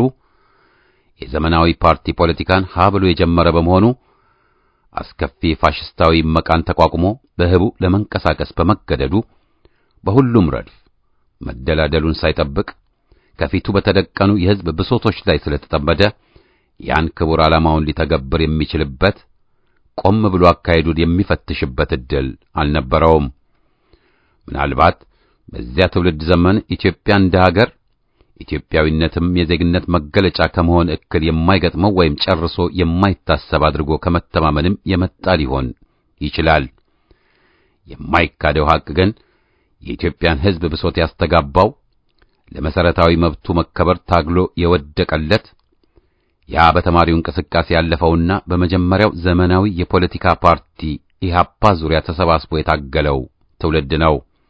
የዘመናዊ ፓርቲ ፖለቲካን ሀ ብሎ የጀመረ በመሆኑ አስከፊ ፋሽስታዊ መቃን ተቋቁሞ በህቡ ለመንቀሳቀስ በመገደዱ በሁሉም ረድፍ መደላደሉን ሳይጠብቅ ከፊቱ በተደቀኑ የሕዝብ ብሶቶች ላይ ስለተጠመደ ያን ክቡር ዓላማውን ሊተገብር የሚችልበት ቆም ብሎ አካሄዱን የሚፈትሽበት ዕድል አልነበረውም። ምናልባት በዚያ ትውልድ ዘመን ኢትዮጵያ እንደ ሀገር ኢትዮጵያዊነትም የዜግነት መገለጫ ከመሆን እክል የማይገጥመው ወይም ጨርሶ የማይታሰብ አድርጎ ከመተማመንም የመጣ ሊሆን ይችላል። የማይካደው ሐቅ ግን የኢትዮጵያን ሕዝብ ብሶት ያስተጋባው ለመሰረታዊ መብቱ መከበር ታግሎ የወደቀለት ያ በተማሪው እንቅስቃሴ ያለፈውና በመጀመሪያው ዘመናዊ የፖለቲካ ፓርቲ ኢህአፓ ዙሪያ ተሰባስቦ የታገለው ትውልድ ነው።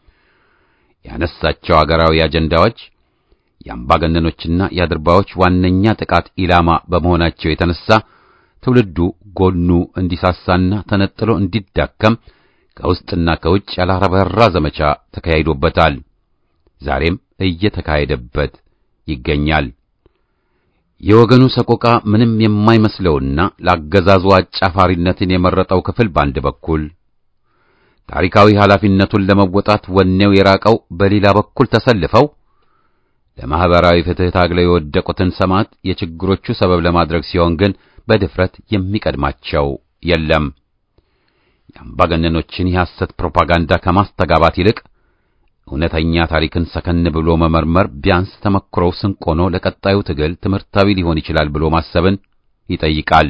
ያነሳቸው አገራዊ አጀንዳዎች የአምባገነኖችና የአድርባዮች ዋነኛ ጥቃት ኢላማ በመሆናቸው የተነሳ ትውልዱ ጎኑ እንዲሳሳና ተነጥሎ እንዲዳከም ከውስጥና ከውጭ ያላረበራ ዘመቻ ተካሂዶበታል። ዛሬም እየተካሄደበት ይገኛል። የወገኑ ሰቆቃ ምንም የማይመስለውና ለአገዛዙ አጫፋሪነትን የመረጠው ክፍል በአንድ በኩል ታሪካዊ ኃላፊነቱን ለመወጣት ወኔው የራቀው በሌላ በኩል ተሰልፈው ለማህበራዊ ፍትህ ታግለው የወደቁትን ሰማዕት የችግሮቹ ሰበብ ለማድረግ ሲሆን ግን በድፍረት የሚቀድማቸው የለም። የአምባገነኖችን የሐሰት ፕሮፓጋንዳ ከማስተጋባት ይልቅ እውነተኛ ታሪክን ሰከን ብሎ መመርመር ቢያንስ ተመክሮው ስንቅ ሆኖ ለቀጣዩ ትግል ትምህርታዊ ሊሆን ይችላል ብሎ ማሰብን ይጠይቃል።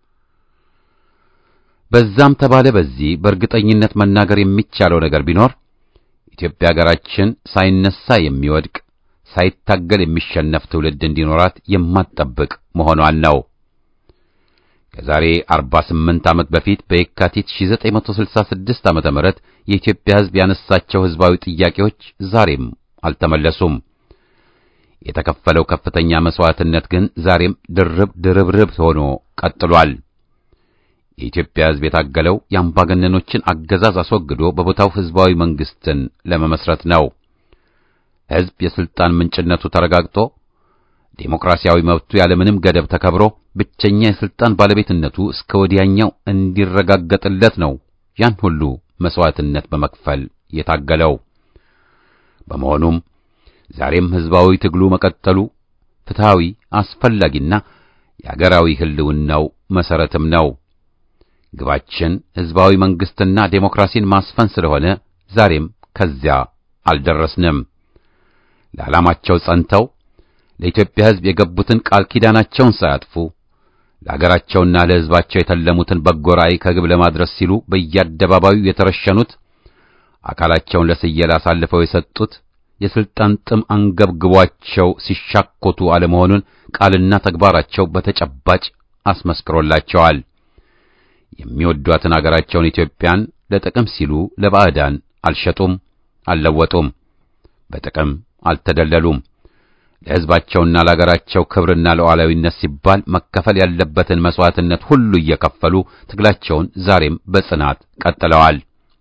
በዛም ተባለ በዚህ በእርግጠኝነት መናገር የሚቻለው ነገር ቢኖር ኢትዮጵያ ሀገራችን ሳይነሳ የሚወድቅ ሳይታገል የሚሸነፍ ትውልድ እንዲኖራት የማትጠብቅ መሆኗን ነው። ከዛሬ 48 ዓመት በፊት በየካቲት 1966 ዓመተ ምህረት የኢትዮጵያ ሕዝብ ያነሳቸው ሕዝባዊ ጥያቄዎች ዛሬም አልተመለሱም። የተከፈለው ከፍተኛ መስዋዕትነት ግን ዛሬም ድርብ ድርብርብ ሆኖ ቀጥሏል። የኢትዮጵያ ሕዝብ የታገለው የአምባገነኖችን አገዛዝ አስወግዶ በቦታው ሕዝባዊ መንግስትን ለመመስረት ነው። ሕዝብ የስልጣን ምንጭነቱ ተረጋግጦ ዴሞክራሲያዊ መብቱ ያለምንም ገደብ ተከብሮ ብቸኛ የስልጣን ባለቤትነቱ እስከ ወዲያኛው እንዲረጋገጥለት ነው ያን ሁሉ መስዋዕትነት በመክፈል የታገለው። በመሆኑም ዛሬም ሕዝባዊ ትግሉ መቀጠሉ ፍትሃዊ፣ አስፈላጊና የአገራዊ ሕልውናው መሰረትም ነው። ግባችን ሕዝባዊ መንግስትና ዴሞክራሲን ማስፈን ስለሆነ ዛሬም ከዚያ አልደረስንም። ለዓላማቸው ጸንተው ለኢትዮጵያ ሕዝብ የገቡትን ቃል ኪዳናቸውን ሳያጥፉ ለአገራቸውና ለሕዝባቸው የተለሙትን በጎ ራዕይ ከግብ ለማድረስ ሲሉ በየአደባባዩ የተረሸኑት አካላቸውን ለስየላ አሳልፈው የሰጡት የስልጣን ጥም አንገብግቧቸው ሲሻኮቱ አለመሆኑን ቃልና ተግባራቸው በተጨባጭ አስመስክሮላቸዋል። የሚወዷትን አገራቸውን ኢትዮጵያን ለጥቅም ሲሉ ለባዕዳን አልሸጡም፣ አልለወጡም፣ በጥቅም አልተደለሉም። ለሕዝባቸውና ለአገራቸው ክብርና ለሉዓላዊነት ሲባል መከፈል ያለበትን መስዋዕትነት ሁሉ እየከፈሉ ትግላቸውን ዛሬም በጽናት ቀጥለዋል።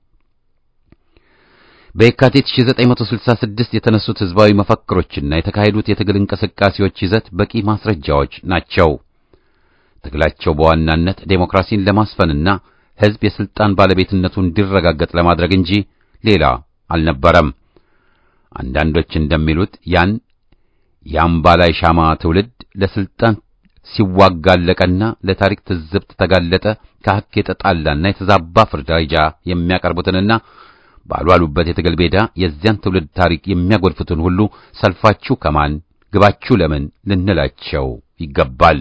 በየካቲት 1966 የተነሱት ሕዝባዊ መፈክሮችና የተካሄዱት የትግል እንቅስቃሴዎች ይዘት በቂ ማስረጃዎች ናቸው። ትግላቸው በዋናነት ዴሞክራሲን ለማስፈንና ሕዝብ የስልጣን ባለቤትነቱ እንዲረጋገጥ ለማድረግ እንጂ ሌላ አልነበረም። አንዳንዶች እንደሚሉት ያን የአምባላይ ሻማ ትውልድ ለስልጣን ሲዋጋለቀና ለታሪክ ትዝብት ተጋለጠ ከሐቅ የተጣላና የተዛባ ፍርዳጃ የሚያቀርቡትንና ባልዋሉበት የትግል ሜዳ የዚያን ትውልድ ታሪክ የሚያጎድፉትን ሁሉ ሰልፋችሁ ከማን ግባችሁ ለምን ልንላቸው ይገባል።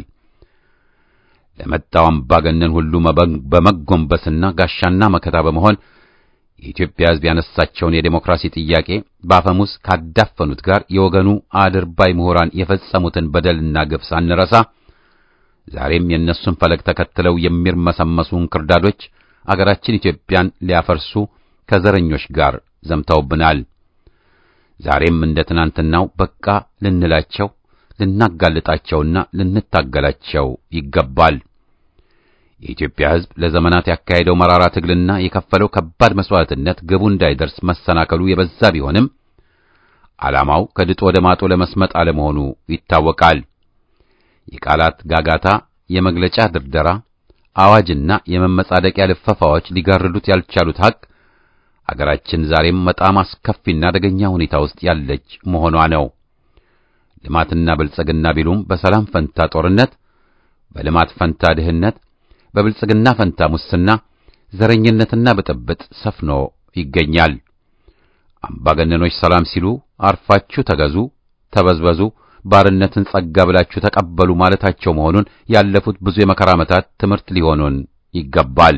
ለመጣው አምባገነን ሁሉ በመጎንበስና ጋሻና መከታ በመሆን የኢትዮጵያ ሕዝብ ያነሳቸውን የዴሞክራሲ ጥያቄ በአፈሙዝ ካዳፈኑት ጋር የወገኑ አድርባይ ምሁራን የፈጸሙትን በደልና ግፍ ሳንረሳ ዛሬም የእነሱን ፈለግ ተከትለው የሚርመሰመሱ እንክርዳዶች አገራችን ኢትዮጵያን ሊያፈርሱ ከዘረኞች ጋር ዘምተውብናል። ዛሬም እንደ ትናንትናው በቃ ልንላቸው ልናጋልጣቸውና ልንታገላቸው ይገባል። የኢትዮጵያ ሕዝብ ለዘመናት ያካሄደው መራራ ትግልና የከፈለው ከባድ መስዋዕትነት ግቡ እንዳይደርስ መሰናከሉ የበዛ ቢሆንም ዓላማው ከድጡ ወደ ማጡ ለመስመጥ አለመሆኑ ይታወቃል። የቃላት ጋጋታ፣ የመግለጫ ድርደራ፣ አዋጅና የመመጻደቂያ ልፈፋዎች ሊጋርዱት ያልቻሉት ሐቅ አገራችን ዛሬም በጣም አስከፊና አደገኛ ሁኔታ ውስጥ ያለች መሆኗ ነው። ልማትና ብልጽግና ቢሉም በሰላም ፈንታ ጦርነት፣ በልማት ፈንታ ድህነት፣ በብልጽግና ፈንታ ሙስና፣ ዘረኝነትና ብጥብጥ ሰፍኖ ይገኛል። አምባገነኖች ሰላም ሲሉ አርፋችሁ ተገዙ፣ ተበዝበዙ፣ ባርነትን ጸጋ ብላችሁ ተቀበሉ ማለታቸው መሆኑን ያለፉት ብዙ የመከራ ዓመታት ትምህርት ሊሆኑን ይገባል።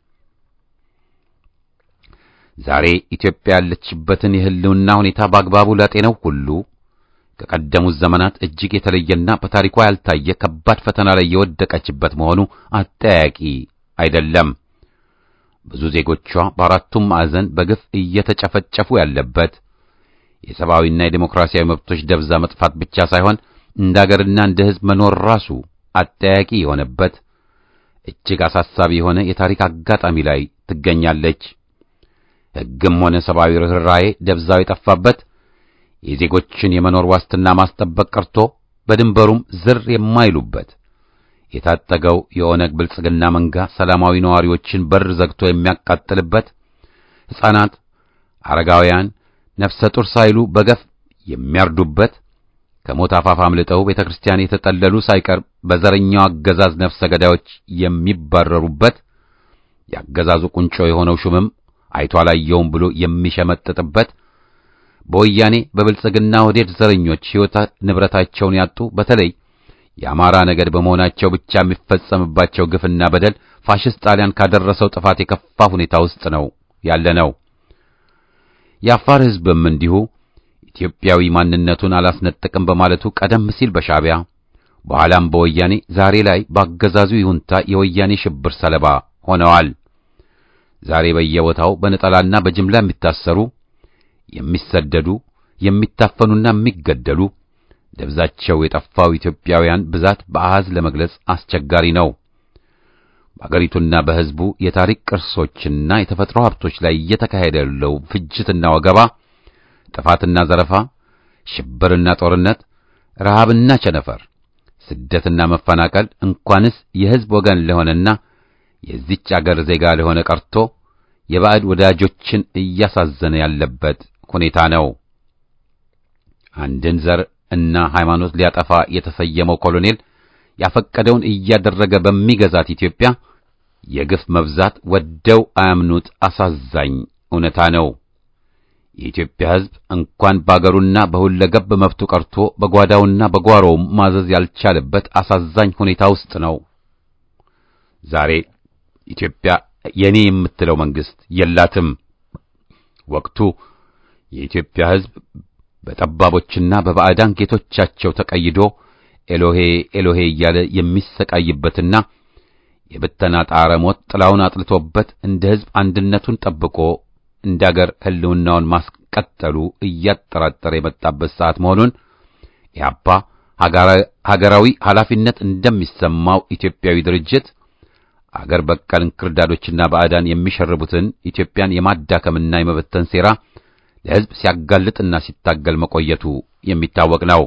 ዛሬ ኢትዮጵያ ያለችበትን የሕልውና ሁኔታ በአግባቡ ላጤነው ሁሉ ከቀደሙት ዘመናት እጅግ የተለየና በታሪኳ ያልታየ ከባድ ፈተና ላይ የወደቀችበት መሆኑ አጠያቂ አይደለም። ብዙ ዜጎቿ በአራቱም ማዕዘን በግፍ እየተጨፈጨፉ ያለበት የሰብአዊና የዴሞክራሲያዊ መብቶች ደብዛ መጥፋት ብቻ ሳይሆን እንደ አገርና እንደ ሕዝብ መኖር ራሱ አጠያቂ የሆነበት እጅግ አሳሳቢ የሆነ የታሪክ አጋጣሚ ላይ ትገኛለች። ሕግም ሆነ ሰብአዊ ርኅራኄ ደብዛው የጠፋበት የዜጎችን የመኖር ዋስትና ማስጠበቅ ቀርቶ በድንበሩም ዝር የማይሉበት የታጠገው የኦነግ ብልጽግና መንጋ ሰላማዊ ነዋሪዎችን በር ዘግቶ የሚያቃጥልበት ሕፃናት፣ አረጋውያን፣ ነፍሰ ጡር ሳይሉ በገፍ የሚያርዱበት ከሞት አፋፍ አምልጠው ቤተ ክርስቲያን የተጠለሉ ሳይቀር በዘረኛው አገዛዝ ነፍሰ ገዳዮች የሚባረሩበት የአገዛዙ ቁንጮ የሆነው ሹምም አይቶ አላየውም ብሎ የሚሸመጥጥበት በወያኔ በብልጽግና ወዴድ ዘረኞች ሕይወት ንብረታቸውን ያጡ በተለይ የአማራ ነገድ በመሆናቸው ብቻ የሚፈጸምባቸው ግፍና በደል ፋሽስት ጣሊያን ካደረሰው ጥፋት የከፋ ሁኔታ ውስጥ ነው ያለ ነው። የአፋር ሕዝብም እንዲሁ ኢትዮጵያዊ ማንነቱን አላስነጥቅም በማለቱ ቀደም ሲል በሻዕቢያ በኋላም በወያኔ ዛሬ ላይ በአገዛዙ ይሁንታ የወያኔ ሽብር ሰለባ ሆነዋል። ዛሬ በየቦታው በነጠላና በጅምላ የሚታሰሩ የሚሰደዱ የሚታፈኑና የሚገደሉ ደብዛቸው የጠፋው ኢትዮጵያውያን ብዛት በአሃዝ ለመግለጽ አስቸጋሪ ነው። በአገሪቱና በሕዝቡ የታሪክ ቅርሶችና የተፈጥሮ ሀብቶች ላይ እየተካሄደ ያለው ፍጅትና ወገባ፣ ጥፋትና ዘረፋ፣ ሽብርና ጦርነት፣ ረሃብና ቸነፈር፣ ስደትና መፈናቀል እንኳንስ የሕዝብ ወገን ለሆነና የዚች አገር ዜጋ ለሆነ ቀርቶ የባዕድ ወዳጆችን እያሳዘነ ያለበት ሁኔታ ነው። አንድን ዘር እና ሃይማኖት ሊያጠፋ የተሰየመው ኮሎኔል ያፈቀደውን እያደረገ በሚገዛት ኢትዮጵያ የግፍ መብዛት ወደው አያምኑት አሳዛኝ እውነታ ነው። የኢትዮጵያ ሕዝብ እንኳን በአገሩና በሁለገብ መብቱ ቀርቶ በጓዳውና በጓሮውም ማዘዝ ያልቻለበት አሳዛኝ ሁኔታ ውስጥ ነው። ዛሬ ኢትዮጵያ የኔ የምትለው መንግስት የላትም። ወቅቱ የኢትዮጵያ ሕዝብ በጠባቦችና በባዕዳን ጌቶቻቸው ተቀይዶ ኤሎሄ ኤሎሄ እያለ የሚሰቃይበትና የብተና ጣረ ሞት ጥላውን አጥልቶበት እንደ ሕዝብ አንድነቱን ጠብቆ እንደ አገር ሕልውናውን ማስቀጠሉ እያጠራጠረ የመጣበት ሰዓት መሆኑን ኢህአፓ ሀገራዊ ኃላፊነት እንደሚሰማው ኢትዮጵያዊ ድርጅት አገር በቀል እንክርዳዶችና ባዕዳን የሚሸርቡትን ኢትዮጵያን የማዳከምና የመበተን ሴራ ለሕዝብ ሲያጋልጥና ሲታገል መቆየቱ የሚታወቅ ነው።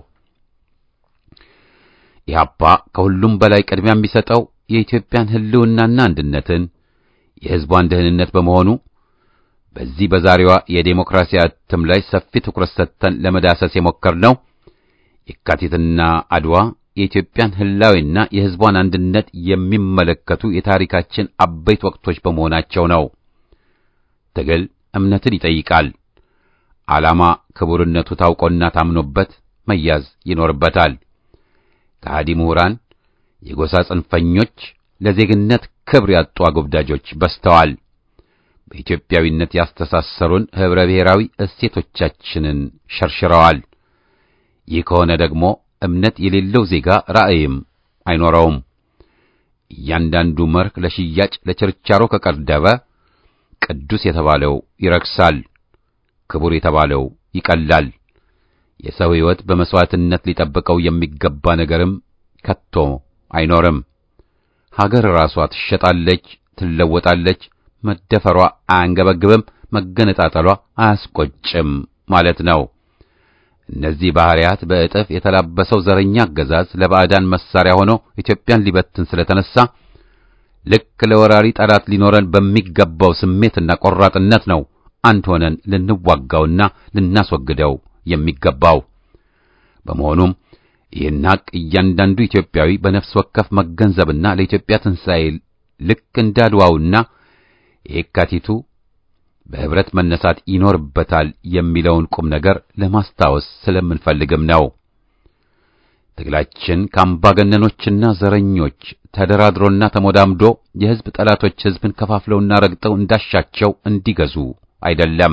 ኢህአፓ ከሁሉም በላይ ቅድሚያ የሚሰጠው የኢትዮጵያን ሕልውናና አንድነትን የሕዝቧን ደህንነት በመሆኑ በዚህ በዛሬዋ የዴሞክራሲ እትም ላይ ሰፊ ትኩረት ሰጥተን ለመዳሰስ የሞከርነው የካቲትና አድዋ የኢትዮጵያን ህላዊና የሕዝቧን አንድነት የሚመለከቱ የታሪካችን አበይት ወቅቶች በመሆናቸው ነው። ትግል እምነትን ይጠይቃል። ዓላማ ክቡርነቱ ታውቆና ታምኖበት መያዝ ይኖርበታል። ከሃዲ ምሁራን፣ የጎሳ ጽንፈኞች፣ ለዜግነት ክብር ያጡ አጎብዳጆች በዝተዋል። በኢትዮጵያዊነት ያስተሳሰሩን ኅብረ ብሔራዊ እሴቶቻችንን ሸርሽረዋል። ይህ ከሆነ ደግሞ እምነት የሌለው ዜጋ ራእይም አይኖረውም። እያንዳንዱ መርህ ለሽያጭ ለችርቻሮ ከቀረበ ቅዱስ የተባለው ይረክሳል፣ ክቡር የተባለው ይቀላል። የሰው ሕይወት በመሥዋዕትነት ሊጠብቀው የሚገባ ነገርም ከቶ አይኖርም። ሀገር ራሷ ትሸጣለች፣ ትለወጣለች። መደፈሯ አያንገበግብም፣ መገነጣጠሏ አያስቆጭም ማለት ነው። እነዚህ ባህሪያት በእጥፍ የተላበሰው ዘረኛ አገዛዝ ለባዕዳን መሳሪያ ሆኖ ኢትዮጵያን ሊበትን ስለተነሳ ልክ ለወራሪ ጠላት ሊኖረን በሚገባው ስሜትና ቆራጥነት ነው አንድ ሆነን ልንዋጋውና ልናስወግደው የሚገባው። በመሆኑም ይህን ሐቅ እያንዳንዱ ኢትዮጵያዊ በነፍስ ወከፍ መገንዘብና ለኢትዮጵያ ትንሣኤ ልክ እንዳድዋውና የካቲቱ በህብረት መነሳት ይኖርበታል የሚለውን ቁም ነገር ለማስታወስ ስለምንፈልግም ነው። ትግላችን ከአምባገነኖችና ዘረኞች ተደራድሮና ተሞዳምዶ የሕዝብ ጠላቶች ሕዝብን ከፋፍለውና ረግጠው እንዳሻቸው እንዲገዙ አይደለም።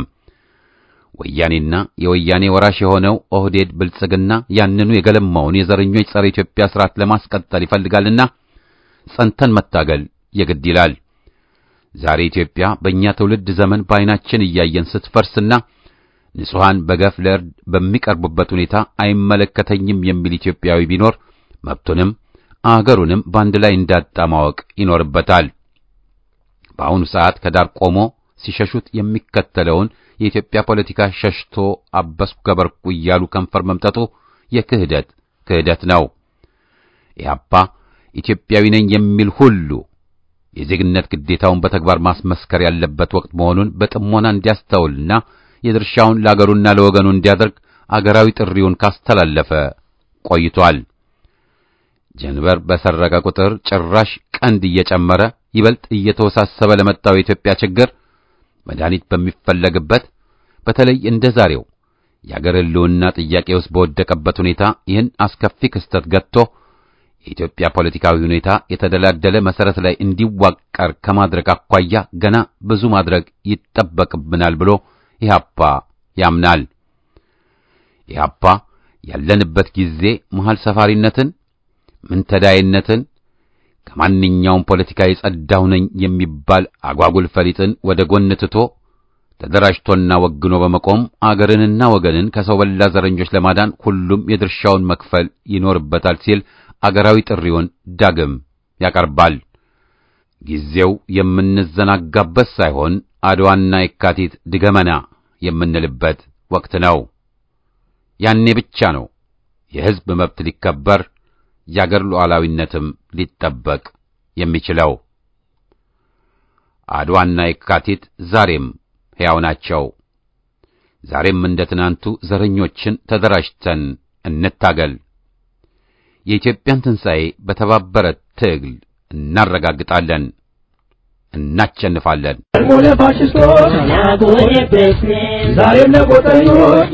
ወያኔና የወያኔ ወራሽ የሆነው ኦህዴድ ብልጽግና ያንኑ የገለማውን የዘረኞች ጸረ ኢትዮጵያ ስርዓት ለማስቀጠል ይፈልጋልና ጸንተን መታገል የግድ ይላል። ዛሬ ኢትዮጵያ በእኛ ትውልድ ዘመን በዓይናችን እያየን ስትፈርስና ንጹሐን በገፍ ለእርድ በሚቀርቡበት ሁኔታ አይመለከተኝም የሚል ኢትዮጵያዊ ቢኖር መብቱንም አገሩንም በአንድ ላይ እንዳጣ ማወቅ ይኖርበታል። በአሁኑ ሰዓት ከዳር ቆሞ ሲሸሹት የሚከተለውን የኢትዮጵያ ፖለቲካ ሸሽቶ አበስኩ ገበርኩ እያሉ ከንፈር መምጠጡ የክህደት ክህደት ነው። ኢህአፓ ኢትዮጵያዊ ነኝ የሚል ሁሉ የዜግነት ግዴታውን በተግባር ማስመስከር ያለበት ወቅት መሆኑን በጥሞና እንዲያስተውልና የድርሻውን ለአገሩና ለወገኑ እንዲያደርግ አገራዊ ጥሪውን ካስተላለፈ ቆይቷል። ጀንበር በሰረቀ ቁጥር ጭራሽ ቀንድ እየጨመረ ይበልጥ እየተወሳሰበ ለመጣው የኢትዮጵያ ችግር መድኃኒት በሚፈለግበት በተለይ እንደ ዛሬው የአገር ሕልውና ጥያቄ ውስጥ በወደቀበት ሁኔታ ይህን አስከፊ ክስተት ገጥቶ የኢትዮጵያ ፖለቲካዊ ሁኔታ የተደላደለ መሰረት ላይ እንዲዋቀር ከማድረግ አኳያ ገና ብዙ ማድረግ ይጠበቅብናል ብሎ ኢህአፓ ያምናል። ኢህአፓ ያለንበት ጊዜ መሃል ሰፋሪነትን፣ ምንተዳይነትን ከማንኛውም ፖለቲካ የጸዳሁ ነኝ የሚባል አጓጉል ፈሊጥን ወደ ጎን ትቶ ተደራጅቶና ወግኖ በመቆም አገርንና ወገንን ከሰው በላ ዘረኞች ለማዳን ሁሉም የድርሻውን መክፈል ይኖርበታል ሲል አገራዊ ጥሪውን ዳግም ያቀርባል። ጊዜው የምንዘናጋበት ሳይሆን አድዋና የካቲት ድገመና የምንልበት ወቅት ነው። ያኔ ብቻ ነው የሕዝብ መብት ሊከበር የአገር ሉዓላዊነትም ሊጠበቅ የሚችለው። አድዋና የካቲት ዛሬም ሕያው ናቸው። ዛሬም እንደ ትናንቱ ዘረኞችን ተደራጅተን እንታገል። የኢትዮጵያን ትንሣኤ በተባበረ ትግል እናረጋግጣለን፣ እናቸንፋለን። ቀድሞ ለፋሽስቶች ዛሬም ለቆጠኞች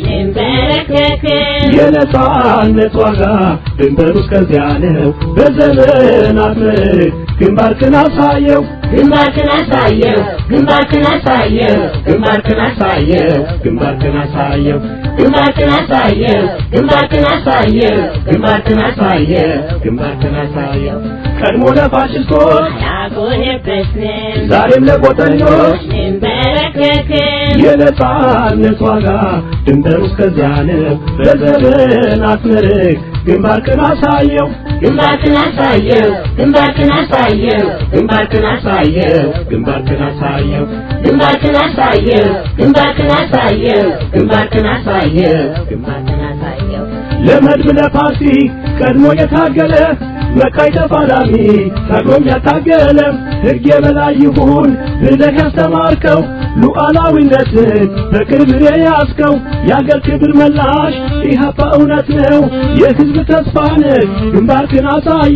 የነጻነት ዋጋ ድንበሩ እስከዚያ ነው። በዘመናት ምርክ ግንባርክን አሳየው ግንባርክን አሳየው ግንባርክን አሳየው ግንባርክን አሳየው ግንባርክን አሳየው ግንባርክን አሳየው ግንባርክን አሳየው ግንባርክን አሳየው ግንባርክን አሳየው ቀድሞ ለፋሽስቶች ያጎነበስን ዛሬም ለቆጠኞች እንበረከክን የነጻነት ዋጋ ድንበሩ እስከዚያ ነው። በዘመናት ምርክ ግንባርክን አሳየው ግንባርክን አሳየው ግንባርክን አሳየው ግንባርክን አሳየው ግንባርክን አሳየው ግንባርክን አሳየው ግንባርክን አሳየው ግንባርክን አሳየው ግንባርክን አሳየው ለመድብ ለፓርቲ ቀድሞ የታገለ መቃይ ተፋላሚ ታግሎም ያታገለ ሕግ የበላይ ይሁን ብለህ ያስተማርከው ሉዓላዊነትን በቅርብ የያዝከው የአገር ክብር መላሽ ኢህአፓ እውነት ነው የሕዝብ ተስፋ ነህ ግንባርክን አሳየ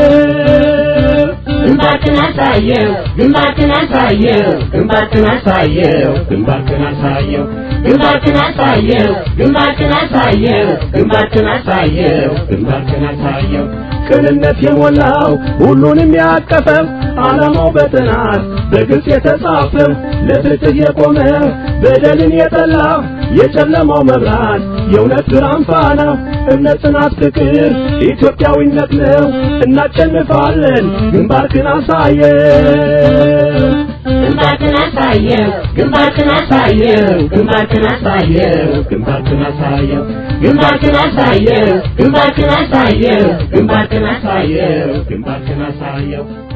ግንባርክን አሳየው ግንባርክን አሳየው ግንባርክን አሳየው ግንባርክን አሳየው ግንባርክን አሳየው ግንባርክን አሳየው ግንባርክን አሳየው ግንባርክን አሳየው ቅንነት የሞላው ሁሉንም ያቀፈው ዓላማው በጥናት በግልጽ የተጻፈው ለፍትህ የቆመ በደልን የጠላ የጨለማው መብራት የእውነት ብርሃን ፋና እምነት፣ ጽናት፣ ፍቅር ኢትዮጵያዊነት ነው። እናሸንፋለን። ግንባርክን አሳየው ግንባርክን አሳየው ግንባርክን አሳየው ግንባርክን አሳየው ግንባርክን አሳየው ግንባርክን አሳየው ግንባርክን አሳየው ግንባርክን አሳየው ግንባርክን አሳየው